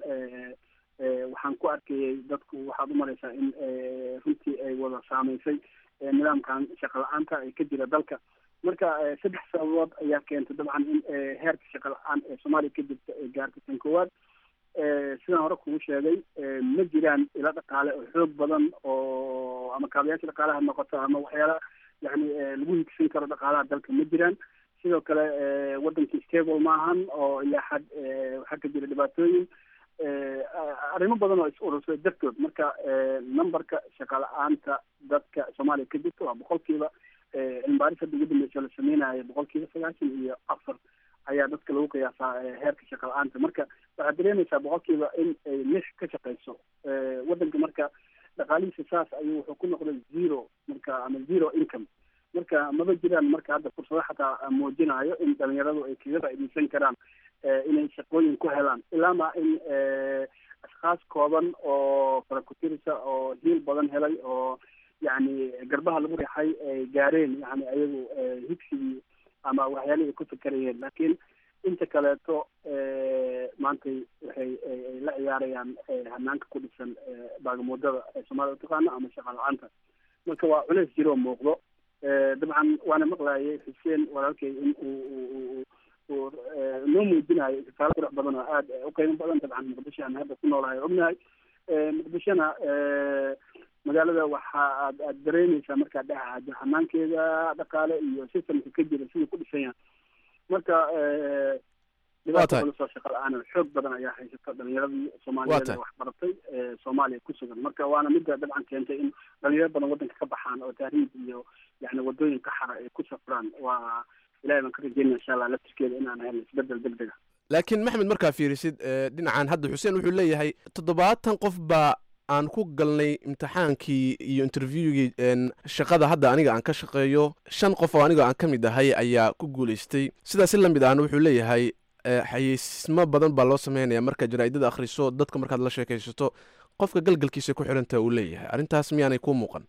waxaan ku arkayay dadku waxaad umareysaa in runtii ay wada saameysay nidaamkan shaqa la-aanta ee ka jira dalka marka saddex sababood ayaa keentay dabcan in heerka shaqa la-aan ee soomaaliya ka jirta ay gaartay tan koowaad sidaan hore kugu sheegay ma jiraan ilo dhaqaale oo xoog badan oo ama kaabayaasha dhaqaalaha noqoto ama waxyaala yani lagu higsan karo dhaqaalaha dalka ma jiraan sidoo kale wadankii stable maahan oo ilaa xad waxaa ka jira dhibaatooyin arrimo badan oo is urursaday dartood marka numberka shaqa la-aanta dadka soomaaliya ka jirta waa boqolkiiba cilmibaaris hadda ugu dambeysa la sameynayo boqolkiiba sagaashan iyo afar ayaa dadka lagu qiyaasaa heerka shaqa la-aanta marka waxaad dareemaysaa boqolkiiba in ay lix ka shaqeyso wadanka marka dhaqaalihiisa saas ayuu wuxuu ku noqday zero marka ama zero income marka maba jiraan marka hadda fursado xataa muujinayo in dhalinyaradu ay kaga faaideysan karaan inay shaqooyin ku helaan ilaama in ashkaas kooban oo farakutirisa oo hiil badan helay oo yani garbaha lagu riixay ay gaareen yani ayagu higsigii ama waxyaalihii ay ku fikerayeen laakiin inta kaleeto maantay waxay ay la ciyaarayaan hanaanka ku dhisan baagamuudada ee soomaalida utaqaano ama shaqa la-aanta marka waa culeys jiroo muuqdo dabcan waana maqlayay xuseen walaalkay in uu uu noo muujinayo tusaale qurux badan oo aad u qiimo badan dabcan muqdisho aan hadda ku noolahay ognahay muqdishona magaalada waxa aad aad dareemeysaa markaa dhexaado hanaankeeda dhaqaale iyo systemka ka jira siduu ku dhisan yahay marka dhibaato tahay. culus oo shaqa la-aan xoog badan ayaa haysata dhalinyaradii soomaaliyeed ee tahay. wax baratay ee soomaaliya ku sugan marka waana midda dabcan keentay in dhalinyaro badan wadanka ka baxaan oo tahriib iyo yani wadooyin ka xara ay ku safraan waa ilahay baan ka rajeynaya insha allah laftirkeeda inaan helno isbedel degdega laakiin maxmed markaa fiirisid eh, dhinacan hadda xuseen wuxuu leeyahay toddobaatan qof baa aan ku galnay imtixaankii iyo interviewgii en, shaqada hadda aniga aan ka shaqeeyo shan qof oo aniga aan ka mid ahay ayaa ku guulaystay sidaas si la mid ahna wuxuu leeyahay eh, xayeysiismo badan baa loo sameynaya markaad jaraa'idada akhriso dadka markaad la sheekaysato qofka galgalkiisa ku xidhanta uu leeyahay arrintaas miyaanay kuu muuqan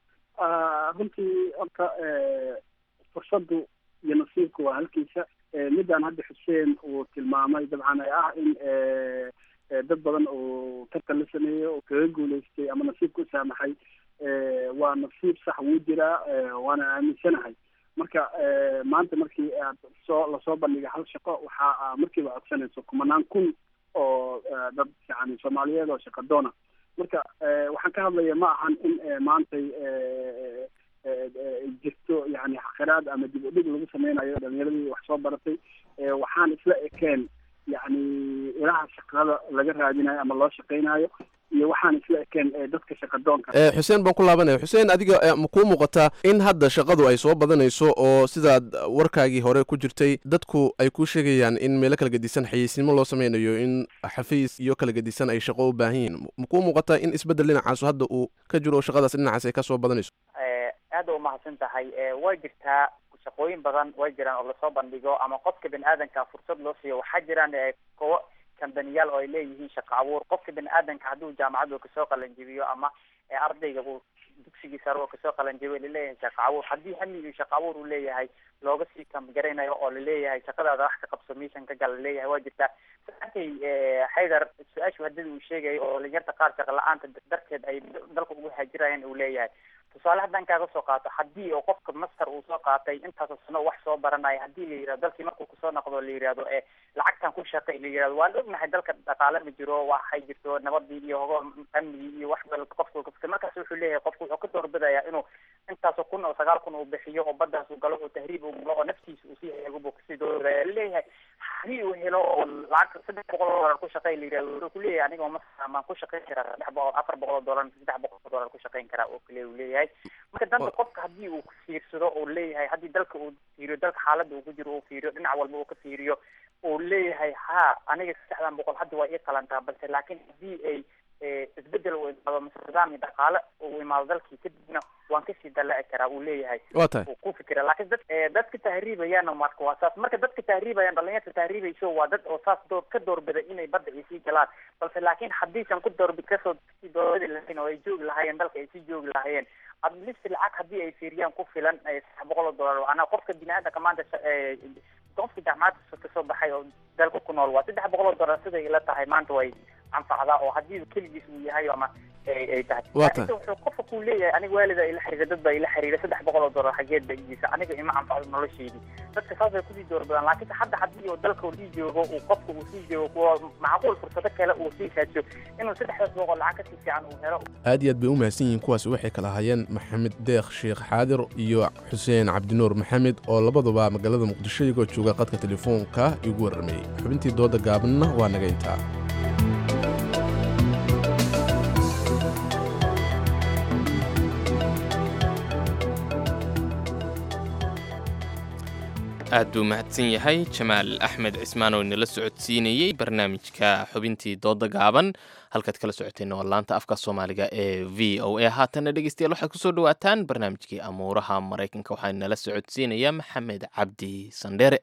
Ah, runtii horta eh, fursaddu iyo nasiibku waa halkiisa Eh, midaan hadda xuseen uu tilmaamay dabcan ay ah in eh, eh, dad badan uu tartan la sameeyey oo kaga guulaystay ama nasiibka u saamaxay eh, waa nasiib sax wuu jiraa eh, waana aaminsanahay marka eh, maanta markii aad soo lasoo bandhigay hal shaqo waxa aa markiiba codsanayso kumanaan kun oo eh, dad yani soomaaliyeed oo shaqa doona marka eh, waxaan ka hadlaya ma ahan in eh, maantay eh, eh, eh, jirto yani xaqiraad ama dib u dhig lagu sameynayo dhalinyaradii wax soo baratay eh, waxaan isla ekeen yani ilaha shaqada laga raadinayo ama loo shaqeynayo iyo waxaan isla ekeen eh, dadka shaqadoonka Eh, xuseen baan ku laabanaya xuseen adiga eh, ma kuu muuqataa in hadda shaqadu ay soo badanayso oo sidaad warkaagii hore ku jirtay dadku ay kuu sheegayaan in meelo kala gedisan xayeysiimo loo sameynayo in xafiis iyo kala gedisan ay shaqo u baahan yihiin ma kuu muuqataa in isbeddel dhinacaasu hadda uu ka jiro oo shaqadaas dhinacaas ay ka soo badanayso Eh, aad u mahadsan tahay Eh, way jirtaa shaqooyin badan way jiraan oo lasoo bandhigo ama qofka bini aadanka fursad loo siiyo waxaa jiraan eh, kuwo kambaniyaal oo ay leeyihiin shaqo abuur qofka bini aadanka hadduu jaamacaddu kasoo qalanjibiyo ama eh, ardayga uu dugsigii sare oo kasoo qalanjibiyo laleeyahay shaqo abuur haddii hami iyo shaqo abuur uu leeyahay looga sii kamgaraynayo oo laleeyahay shaqadaada wax ka qabso meeshan ka gal laleeyahay waa jirtaa saakay xaydar su-aashu haddii uu sheegayo oo dhalinyarta qaar shaqo la-aanta darteed ay dalka ugu haajirayaan uu leeyahay tusaale haddaan kaaga soo qaato haddii oo qofka master uu soo qaatay intaasoo sano wax soo baranaya haddii la yihahdo dalkii markuu kusoo noqdo la yihahdo ee lacagtan ku shaqay la yihahdo waan ognahay dalka dhaqaale ma jiro waxay jirto nabadii iyo hogo amnigii iyo wax bal qofku kasta markaas wuxuu leeyahay qofku wuxuu ka doorbidaya inuu intaasoo kun oo sagaal kun uu bixiyo oo baddaas uu galo oo tahriib uu galo oo naftiisa uu sii heego buu kasii doorbidaya laleeyahay haddii uu helo oo lacag saddex boqol oo dollar ku shaqay la yihahdo wuxuu kuleeyahay aniga master maan ku shaqayn karaa saddex boqol afar boqol oo dollar saddex boqol oo dollar ku shaqayn karaa oo kale uu leeyahay marka danta qofka haddii uu fiirsado uu leeyahay haddii dalka uu fiiriyo dalka xaaladda uu ku jiro uu fiiriyo dhinac walba uu ka fiiriyo uu leeyahay ha aniga saddexdan boqol hadda waa ii qalantaa balse laakiin haddii ay isbedel uu imaado mise nidaam iyo dhaqaale uu imaado dalkii kadibna waan kasii dalaci karaa uu leeyahay Waa tahay. uu ku fikira laakiin dad eh, dadka tahriibayaana marka waa saas marka dadka tahriibayaan dhalinyarta tahriibayso waa dad oo saas door ka doorbida inay badda ay sii galaan balse laakiin haddiisan ku doorbi kasoo sii doorbidi lahayn oo ay joogi lahaayeen dalka ay sii joogi lahaayeen adlist lacag haddii ay fiiriyaan ku filan eh, saddex boqol oo dollar anaa qofka bini-aadanka maanta sha- eh, qofka jaamacadda kasoo baxay oo dalka ku nool waa saddex boqol oo dollar siday ila tahay maanta way anfacdaa oo haddii keligiis uu yahay ama ay ay tahay Waa laakiin tahay. wuxuu qofka kuu leeyahay aniga waalida ila xiriira dad baa ila xiriira saddex boqol oo dollar xageed ba igiisa aniga ima anfacdo nolosheydii dadka saas ay kusii doorbidaan laakiin hadda haddii uu dalka uu sii joogo uu qofka uu sii joogo kuwa macquul fursado kale uu sii raadsho inuu saddexdaas boqol lacag kasii fiican uu helo aad iyo aad bay u mahadsan yihiin kuwaasi waxay kala ahaayeen maxamed deekh sheekh xaadir iyo xuseen cabdinuur maxamed oo labaduba magaalada muqdisho iyagoo jooga qadka telefoonka igu warramayey xubintii dooda gaabanna waa naga intaa aad buu mahadsan yahay jamaal axmed cismaan oo inala socodsiinayey barnaamijka xubintii dooda gaaban halkaad kala socoteenna waa laanta afka soomaaliga ee v o a haatanna dhegeystayaal waxaad kusoo dhawaataan barnaamijkii amuuraha maraykanka waxaa inala socodsiinaya maxamed cabdi sandheere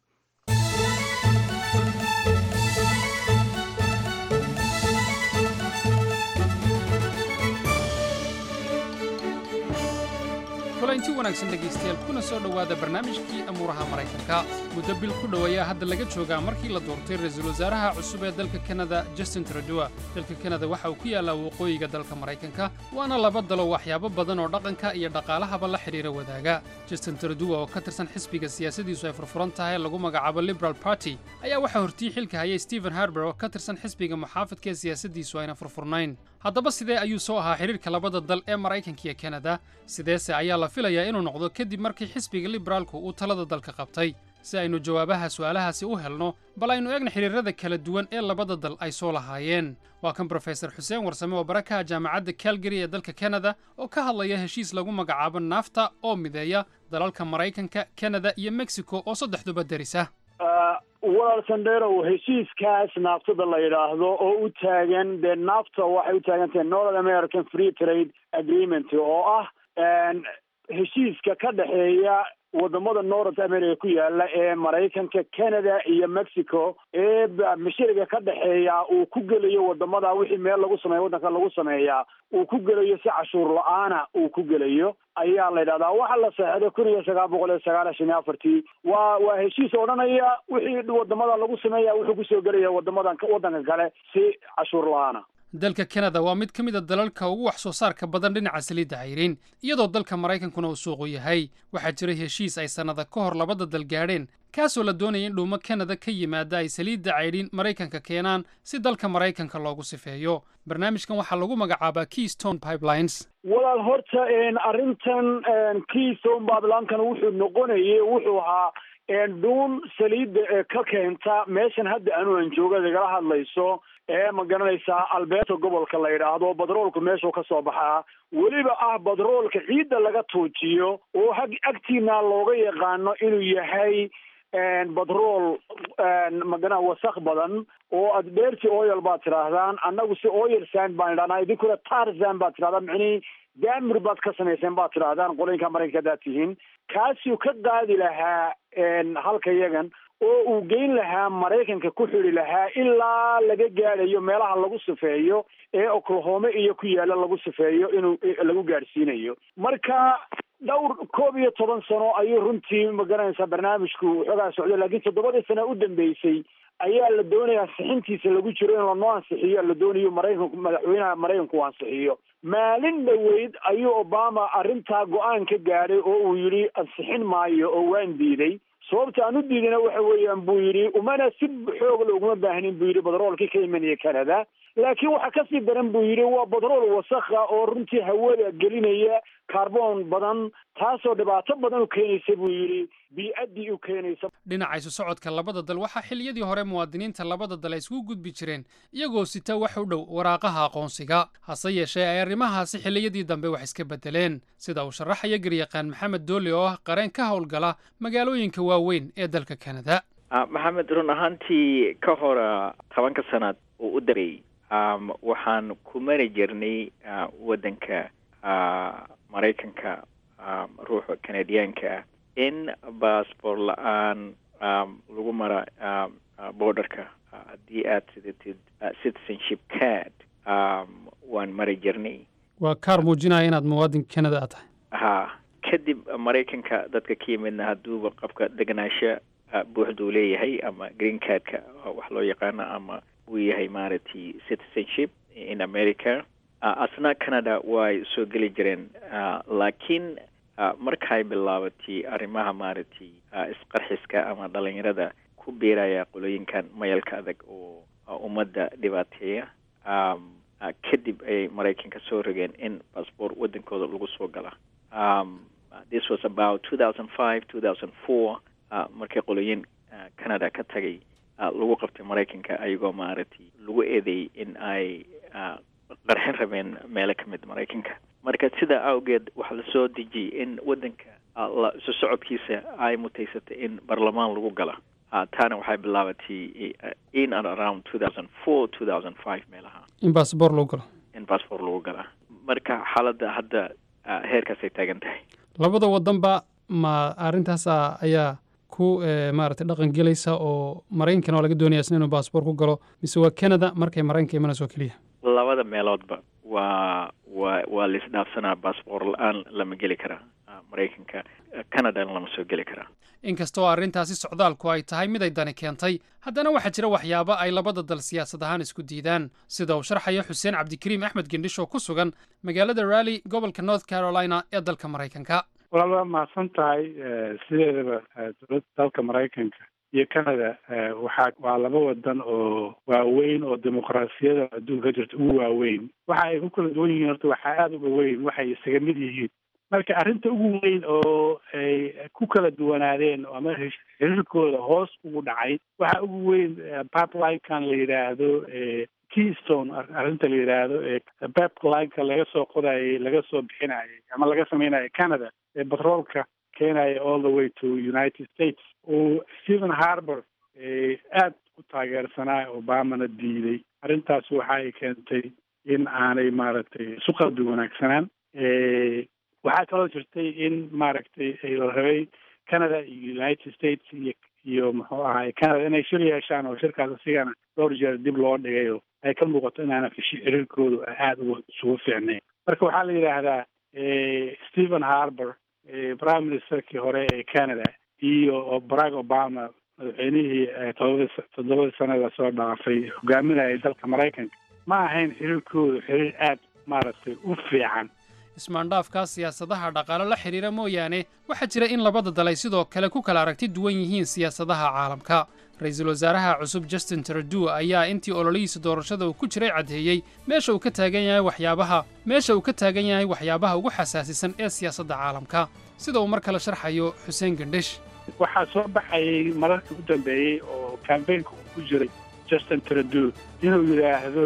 kulanti wanaagsan dhegaystayaal kuna soo dhowaada barnaamijkii amuuraha maraykanka muddo bil ku dhow ayaa hadda laga joogaa markii la doortay ra-iisul wasaaraha cusub ee dalka kanada justin trudeau dalka kanada waxa uu ku yaallaa waqooyiga dalka maraykanka waana laba dalo waxyaabo badan oo dhaqanka iyo dhaqaalahaba la xidhiira wadaaga justin trudeau oo ka tirsan xisbiga siyaasadiisu ay furfuran tahay lagu magacaabo liberal party ayaa waxaa hortii xilka hayay stephen harber oo ka tirsan xisbiga muxaafadka ee siyaasadiisu ayna furfurnayn haddaba sidee ayuu soo ahaa xidhiirka labada dal ee maraykanka iyo kanada sideese ayaa la filayaa inuu noqdo kadib markii xisbiga liberaalku uu talada dalka qabtay si aynu jawaabaha su'aalahaasi u helno bal aynu eegna xiriirada kala duwan ee labada dal ay soo lahaayeen waa kan brofesor xuseen warsame oo barakaha jaamacadda calgary ee dalka kanada oo ka hadlaya heshiis lagu magacaabo naafta oo mideeya dalalka maraykanka kanada iyo mexico oo saddexduba derisa walaal sandherow heshiiskaas naaftada la yidhaahdo oo u taagan dee naafta waxay u taagan tahay north american free trade agreement oo ah heshiiska ka dhexeeya wadamada north america ku yaala ee maraykanka canada iyo mexico ee mashariga ka dhexeeya uu ku gelayo wadamada wixii meel lagu sameeya waddanka lagu sameeyaa uu ku gelayo si cashuur la-aana uu ku gelayo ayaa la yidhahdaa waxaa la saxeexday kun iyo sagaal boqol iyo sagaashan iyo afartii waa waa heshiis odhanaya wixii wadamada lagu sameeya wuxuu kusoo gelaya wadamadan waddanka kale si cashuur la-aana dalka kanada waa mid ka mid a dalalka ugu wax soo saarka badan dhinaca saliidda cayriin iyadoo dalka maraykankuna uu suuqu yahay waxaa jiray heshiis ay sannada ka hor labada dal gaadheen kaasoo la doonaya in dhuumo kanada ka yimaada ay saliidda caydhiin maraykanka keenaan si dalka maraykanka loogu sifeeyo barnaamijkan waxaa lagu magacaabaa keystone pipelines walaal horta arrintan keystone pipelinkan wuxuu noqonayay wuxuu ahaa dhuun saliidda ee ka keenta meeshan hadda anu aan jooga igala hadlayso ee ma garanaysaa albeerta gobolka la yidhaahdo badroolku meeshuu ka soo baxaa weliba ah badroolka ciidda laga tuujiyo oo hag agtiina looga yaqaano inuu yahay badrool magana wasaq badan oo aad dheerti oil baad tidhaahdaan annagu si oil sand baan idhahnaa idinkuna tarzan baad tidhahdaa micnihii daamir baad ka samayseen baad tidhaahdaan qoloyinka maraykanka hadaad tihiin kaasuu ka qaadi lahaa halka yagan oo uu geyn lahaa maraykanka ku xidi lahaa ilaa laga gaadhayo meelaha lagu sifeeyo ee oklahoma iyo ku yaala lagu sifeeyo inuu lagu gaadhsiinayo marka dhowr koob iyo toban sano ayuu runtii magaranaysaa barnaamijku waxoogaa socday laakiin toddobadii sano u dambeysay ayaa la doonayaa ansixintiisa lagu jiro in lanoo ansixiyo la doonayo maraykanku madaxweynaha maraykanku uu ansixiyo maalin dhoweyd ayuu obama arrintaa go-aan ka gaadhay oo uu yidhi ansixin maayo oo waan diiday sababta aan u diidayna waxa weeyaan buu yidhi umana si xoog la uguma baahnin buu yidhi badroolkii ka imanaya canada laakiin waxaa kasii daran buu yidhi waa badrool wasakha oo runtii hawada gelinaya kaarboon badan taasoo dhibaato badan u keenaysa buu yidhi bii-addii u keenaysa dhinaca isu socodka labada dal waxaa xilliyadii hore muwaadiniinta labada dal ay isku gudbi jireen iyagoo sita wax u dhow waraaqaha aqoonsiga hase yeeshee ay arrimahaasi xilliyadii dambe wax iska beddeleen sida uu sharaxaya garyaqaan maxamed doole oo ah qareen ka howlgala magaalooyinka waaweyn ee dalka kanada maxamed run ahaantii ka hora tobanka sanaad uu u dareeyey waxaan ku mari jirnay waddanka maraykanka ruuxa canadiyaanka ah in baasboor la-aan lagu mara borderka haddii aad sidatid citizenship card waan mari jirnay waa kaar muujinaya inaad muwaadin canada aad tahay ha kadib maraykanka dadka ka yimidna hadduuba qofka deganaansho buuxduu leeyahay ama green cardka wax loo yaqaano ama uu yahay maaragtay citizenship in america asna canada way soo geli jireen laakiin markay bilaabatay arrimaha maaragtay isqarxiska ama dhalinyarada ku biiraya qolooyinkan mayalka adag oo ummadda dhibaateeya kadib ayay maraykanka soo rogeen in baasboor waddankooda lagu soo gala this was about two thousand five two thousand four markii qolooyin canada ka tagay lagu qabtay maraykanka ayagoo maaragtay lagu eedeeyey in ay qarxin rabeen meelo ka mid maraykanka marka sidaa awgeed waxaa lasoo dejiyey in waddanka isu socodkiisa ay mutaysatay in baarlamaan lagu gala taana waxay bilaabatay in and around two thousand four two thousand five meelaha in baasboor lagu galo in baasboor lagu galaa marka xaaladda hadda heerkaasay taagan tahay labada wadanba ma arrintaasa ayaa ku maaragtay dhaqan gelaysa oo maraykankana waa laga doonaya isna inuu baasboor ku galo mise waa canada markay maraykanka imanayso keliya labada meeloodba waa waa waa laisdhaafsanaa baasboor la-aan lama geli karaa maraykanka canadana lama soo geli karaa inkastoo arrintaasi socdaalku ay tahay mid ay dani keentay haddana waxaa jira waxyaabo ay labada dal siyaasad ahaan isku diidaan sida uu sharxaya xuseen cabdikariim axmed gendhish oo ku sugan magaalada rally gobolka north carolina ee dalka maraykanka walaal waa mahadsan tahay sideedaba dowladda dalka maraykanka iyo canada waxaa waa laba wadan oo waaweyn oo dimuqraasiyada adduunka ka jirta ugu waaweyn waxa ay ku kala duwan yihiin horta waxaa aada uga weyn waxay isaga mid yihiin marka arrinta ugu weyn oo ay ku kala duwanaadeen ama xiriirkooda hoos ugu dhacay waxa ugu weyn pipeline-kan la yidhaahdo keystone arrinta la yidhaahdo pipeline-ka laga soo qodayay laga soo bixinayay ama laga sameynaya canada ee batroolka keenaya all the way to united states oo stephen harbour aad u taageersanaa obamana diiday arrintaas waxa ay keentay in aanay maaragtay isu qalbi wanaagsanaan waxaa kaloo jirtay in maaragtay la rabay canada iyo united states iyo iyo muxuu ahaay canada inay shir yeeshaan oo shirkaas asigana dhowr jeer dib loo dhigay oo ay ka muuqato inaana xiriirkoodu aada uga isugu fiicnayn marka waxaa la yidhaahdaa stephen harbour prime ministerkii hore ee canada iyo barack obama madaxweynihii todobadii toddobadii sanada soo dhaafay hogaaminayay dalka maraykanka ma ahayn xiriirkoodu xiriir aada maaragtay u fiican ismaandhaafka siyaasadaha dhaqaale la xidhiira mooyaane waxaa jira in labada dal ay sidoo kale ku kala aragti duwan yihiin siyaasadaha caalamka ra-iisul wasaaraha cusub justin trudeau ayaa intii ololihiisa doorashada uu ku jiray caddeeyey meesha uu ka taagan yahay waxyaabaha meesha uu ka taagan yahay waxyaabaha ugu xasaasisan ee siyaasadda caalamka sida uu mar kale sharxayo xuseen gendhish waxaa soo baxayay mararkii u dambeeyey oo kambaynka uu ku jiray justin trudeau inuu yidhaahdo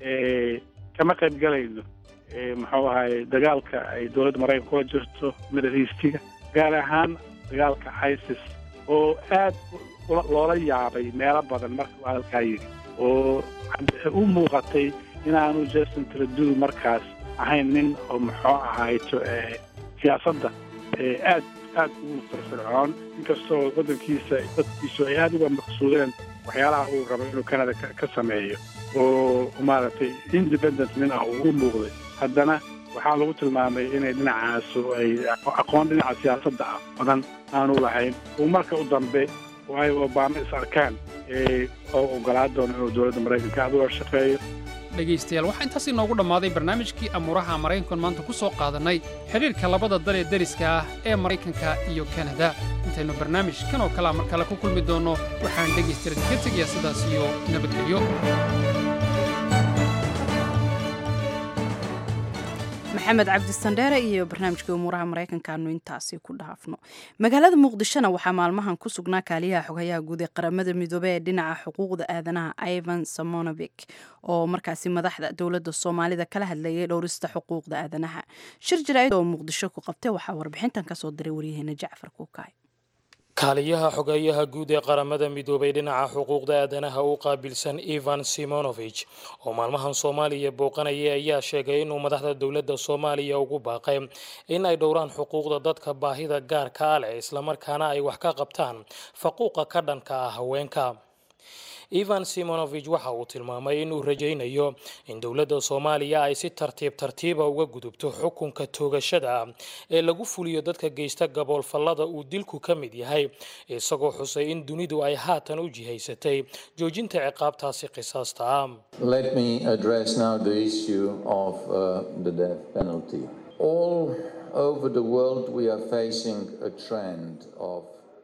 kama qayb galayno muxuu ahaay dagaalka ay dowladda maraykanka kula jirto midariistiga gaar ahaan dagaalka isis oo aad loola yaabay meelo badan marka uu hadalkaa yidhi oo u muuqatay inaanu justin trudeau markaas ahayn nin oo muxuu ahayto siyaasadda aad aad ugu firfircoon inkastoo waddankiisa dadkiisu ay aada uga maqsuudeen waxyaalaha uu rabo inuu canada ka sameeyo oo maaragtay independent nin ah uu u muuqday haddana waxaa lagu tilmaamay inay dhinacaasu ay aqoon dhinaca siyaasadda ah badan aanu lahayn uu marka u dambe oo ay obama is arkaan oo ogolaa doono inuu dowladda maraykanka aad uga shaqeeyo dhegaystayaal waxaa intaas inoogu dhammaaday barnaamijkii amuuraha maraykankan maanta ku soo qaadannay xidhiirka labada dal ee deriska ah ee maraykanka iyo kanada intaynu barnaamij kan oo kalea mar kale ku kulmi doonno waxaan dhegaystayaal idinka tegayaa sidaas iyo nabadgelyo maxamed cabdi sandheere iyo barnaamijkii umuuraha maraykanka aanu intaasi ku dhaafno magaalada muqdishona waxaa maalmahan ku sugnaa kaaliyaha xogayaha guud ee qaramada midoobey ee dhinaca xuquuqda aadanaha ivan samonovik oo markaasi madaxda dowladda soomaalida kala hadlayay dhowrista xuquuqda aadanaha shir jaraa'id oo muqdisho ku qabtay waxaa warbixintan kasoo diray waryaheena jacfar kuukaay kaaliyaha xogeeyaha guud ee qaramada midoobay dhinaca xuquuqda aadanaha u qaabilsan ivan simonovich oo maalmahan soomaaliya booqanayay ayaa sheegay inuu madaxda dowladda soomaaliya ugu baaqay in ay dhowraan xuquuqda dadka baahida gaarka a leh islamarkaana ay wax ka qabtaan faquuqa ka dhanka ah haweenka ivan simonovich waxa uu tilmaamay inuu rajaynayo in dowladda soomaaliya ay si tartiib tartiiba uga gudubto xukunka toogashada ee lagu fuliyo dadka geysta gaboolfallada uu dilku ka mid yahay isagoo xusay in dunidu ay haatan u jihaysatay joojinta ciqaabtaasi qisaasta ah Let me address now the issue of uh, the death penalty. All over the world, we are facing a trend of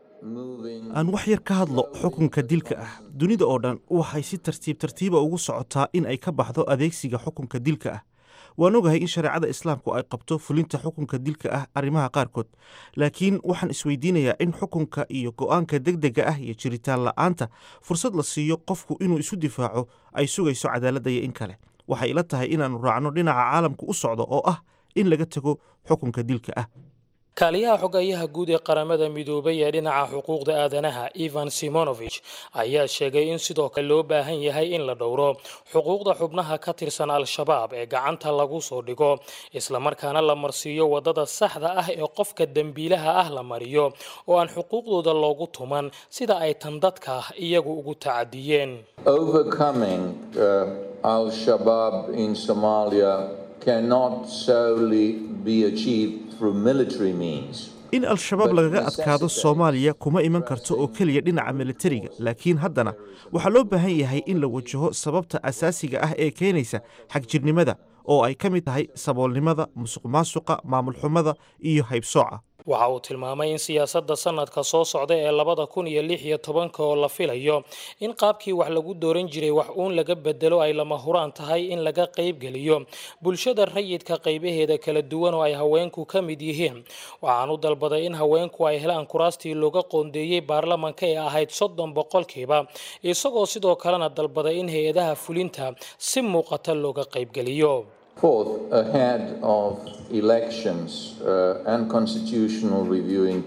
aan wax yar ka hadlo xukunka dilka ah dunida oo dhan waxay si tartiib tartiiba ugu socotaa in ay ka baxdo adeegsiga xukunka dilka ah waan ogahay in shareecada islaamku ay qabto fulinta xukunka dilka ah arrimaha qaarkood laakiin waxaan isweydiinayaa in xukunka iyo go'aanka degdega ah iyo jiritaan la'aanta fursad la siiyo qofku inuu isu difaaco ay sugayso cadaaladda iyo in kale waxay ila tahay inaannu raacno dhinaca caalamku u socdo oo ah in laga tego xukunka dilka ah kaaliyaha xogayaha guud ee qaramada midoobay ee dhinaca xuquuqda aadanaha ivan simonovich ayaa sheegay in sidoo kale loo baahan yahay in la dhowro xuquuqda xubnaha ka tirsan al-shabaab ee gacanta lagu soo dhigo islamarkaana la marsiiyo wadada saxda ah ee qofka dembiilaha ah la mariyo oo aan xuquuqdooda loogu tuman sida ay tan dadka iyagu ugu tacadiyeen Overcoming uh, Al Shabaab in Somalia cannot solely be achieved through military means. in al-shabaab lagaga adkaado soomaaliya kuma iman karto oo keliya dhinaca militariga laakiin haddana waxaa loo baahan yahay in la wajaho sababta asaasiga ah ee keenaysa xagjirnimada oo ay ka mid tahay saboolnimada musuq maasuqa maamul xumada iyo haybsooca waxa uu tilmaamay in siyaasadda sanadka soo socda ee labada kun iyo lix iyo tobanka oo la filayo in qaabkii wax lagu dooran jiray wax uun laga bedelo ay lama huraan tahay in laga qaybgeliyo bulshada rayidka qaybaheeda kala duwan oo ay haweenku ka mid yihiin waxaan u dalbaday in haweenku ay helaan kuraastii looga qoondeeyey baarlamanka ee ahayd soddon boqolkiiba isagoo sidoo kalena dalbaday in hay-adaha fulinta si muuqata looga qaybgeliyo Fourth, ahead of elections uh, and constitutional review in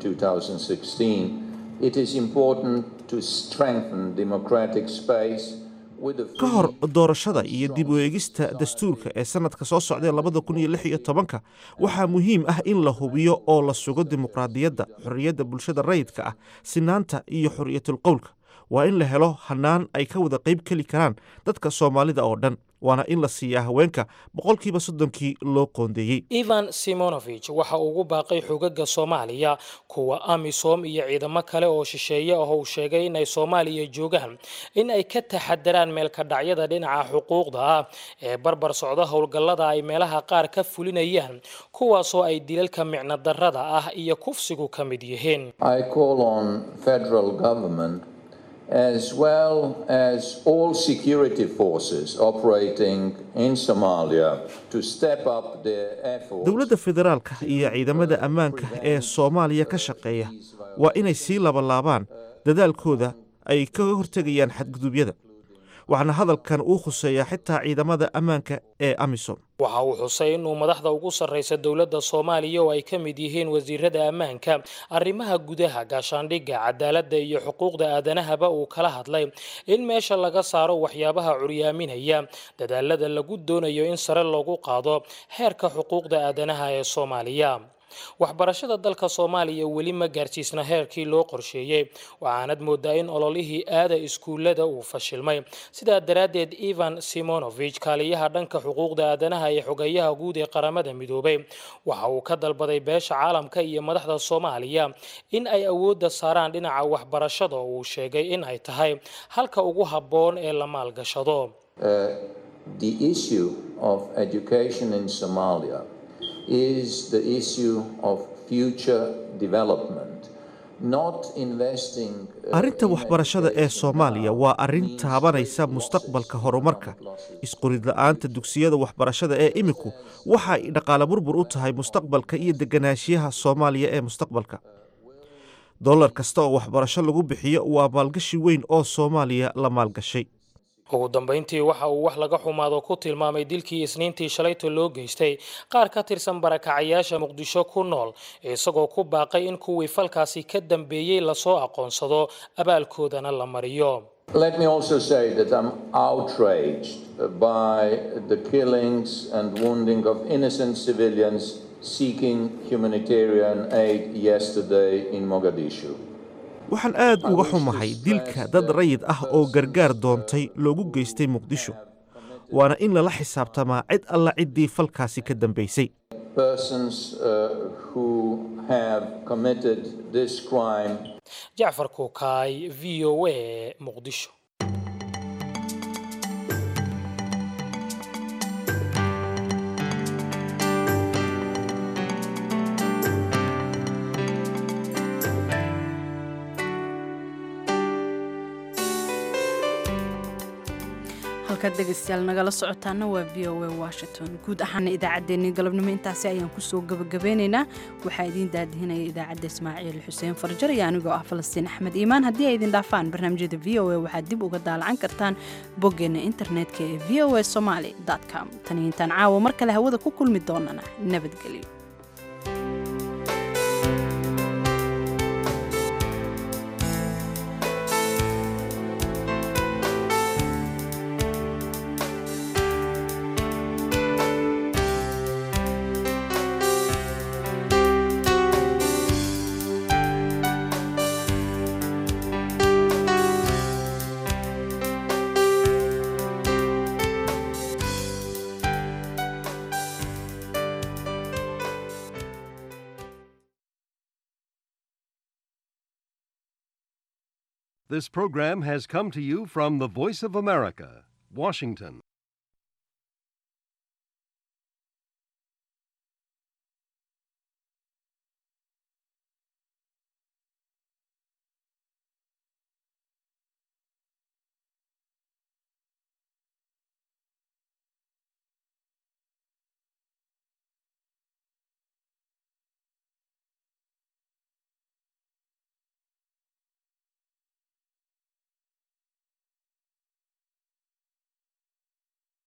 2016, it is important to strengthen democratic space with a ka hor doorashada iyo dib u eegista dastuurka ee sanadka soo socdae labada kun iyo lix iyo tobanka waxaa muhiim ah in la hubiyo oo la sugo dimuqraadiyadda xorriyadda bulshada rayidka ah sinaanta iyo xorriyatul qowlka waa in la helo hannaan ay ka wada qayb keli karaan dadka soomaalida oo dhan waana in la siiyaa haweenka boqolkiiba soddonkii loo qoondeeyey ivan simonovich waxa uu ugu baaqay xogaga soomaaliya kuwa amisom iyo ciidamo kale oo shisheeye ah uu sheegay in ay soomaaliya joogaan in ay ka taxadaraan meelkadhacyada dhinaca xuquuqda ah ee barbar socda howlgallada ay meelaha qaar ka fulinayaan kuwaasoo ay dilalka micno darrada ah iyo kufsigu ka mid yihiin I call on federal government as well as all security forces operating in Somalia to step up their efforts. dowladda federaalka iyo ciidamada ammaanka ee soomaaliya ka shaqeeya waa inay sii labalaabaan dadaalkooda ay kaga hortegayaan xadgudubyada waxaana hadalkan uu khuseeyaa xitaa ciidamada ammaanka ee amisom waxa uu xusay inuu madaxda ugu sarreysa dowladda soomaaliya oo ay ka mid yihiin wasiirada ammaanka arrimaha gudaha gaashaandhigga cadaaladda iyo xuquuqda aadanahaba uu kala hadlay in meesha laga saaro waxyaabaha curyaaminaya dadaalada lagu doonayo in sare loogu qaado heerka xuquuqda aadanaha ee soomaaliya waxbarashada dalka soomaaliya weli ma gaarsiisna heerkii loo qorsheeyey waxaanad moodaa in ololihii aada iskuullada uu fashilmay sidaa daraaddeed ivan simonovich kaaliyaha dhanka xuquuqda aadanaha ee xogeyaha guud ee qaramada midoobay waxa uu ka dalbaday beesha caalamka iyo madaxda soomaaliya in ay awoodda saaraan dhinaca waxbarashada oo uu sheegay in ay tahay halka ugu habboon ee la maalgashado Uh, the issue of education in Somalia is the issue of future development, not investing. uh, arrinta waxbarashada ee soomaaliya waa arrin taabanaysa mustaqbalka horumarka isqurid la'aanta dugsiyada waxbarashada ee iminku waxa ay dhaqaale burbur u tahay mustaqbalka iyo deganaanshiyaha soomaaliya ee mustaqbalka dollar kasta oo waxbarasho lagu bixiyo waa maalgashi weyn oo soomaaliya la maalgashay ugu dambayntii waxa uu wax laga xumaado ku tilmaamay dilkii isniintii shalayta loo geystay qaar ka tirsan barakacayaasha muqdisho ku nool isagoo ku baaqay in kuwii falkaasi ka dambeeyey lasoo aqoonsado abaalkoodana la mariyo Let me also say that I'm outraged by the killings and wounding of innocent civilians seeking humanitarian aid yesterday in Mogadishu. waxaan aad uga xumahay dilka dad rayid ah oo gargaar doontay loogu geystay muqdisho waana in lala xisaabtamaa cid alla ciddii falkaasi ka dambaysay Persons uh, who have committed this crime jacfar kuukaay v o a muqdisho halkaad dhegaystayaal nagala socotaana waa v o a washington guud ahaana idaacaddeenii galabnimo intaasi ayaan kusoo gabagabeynaynaa waxaa idiin daadihinaya idaacadda ismaaciil xuseen farjar iyo anigoo ah falastiin axmed iimaan haddii ay idin dhaafaan barnaamijyada v o a waxaad dib uga daalacan kartaan boggeena internetka ee v o a somaali com taniyo intaan caawa mar kale hawada ku kulmi doonana nabadgelyo This program has come to you from the Voice of America, Washington.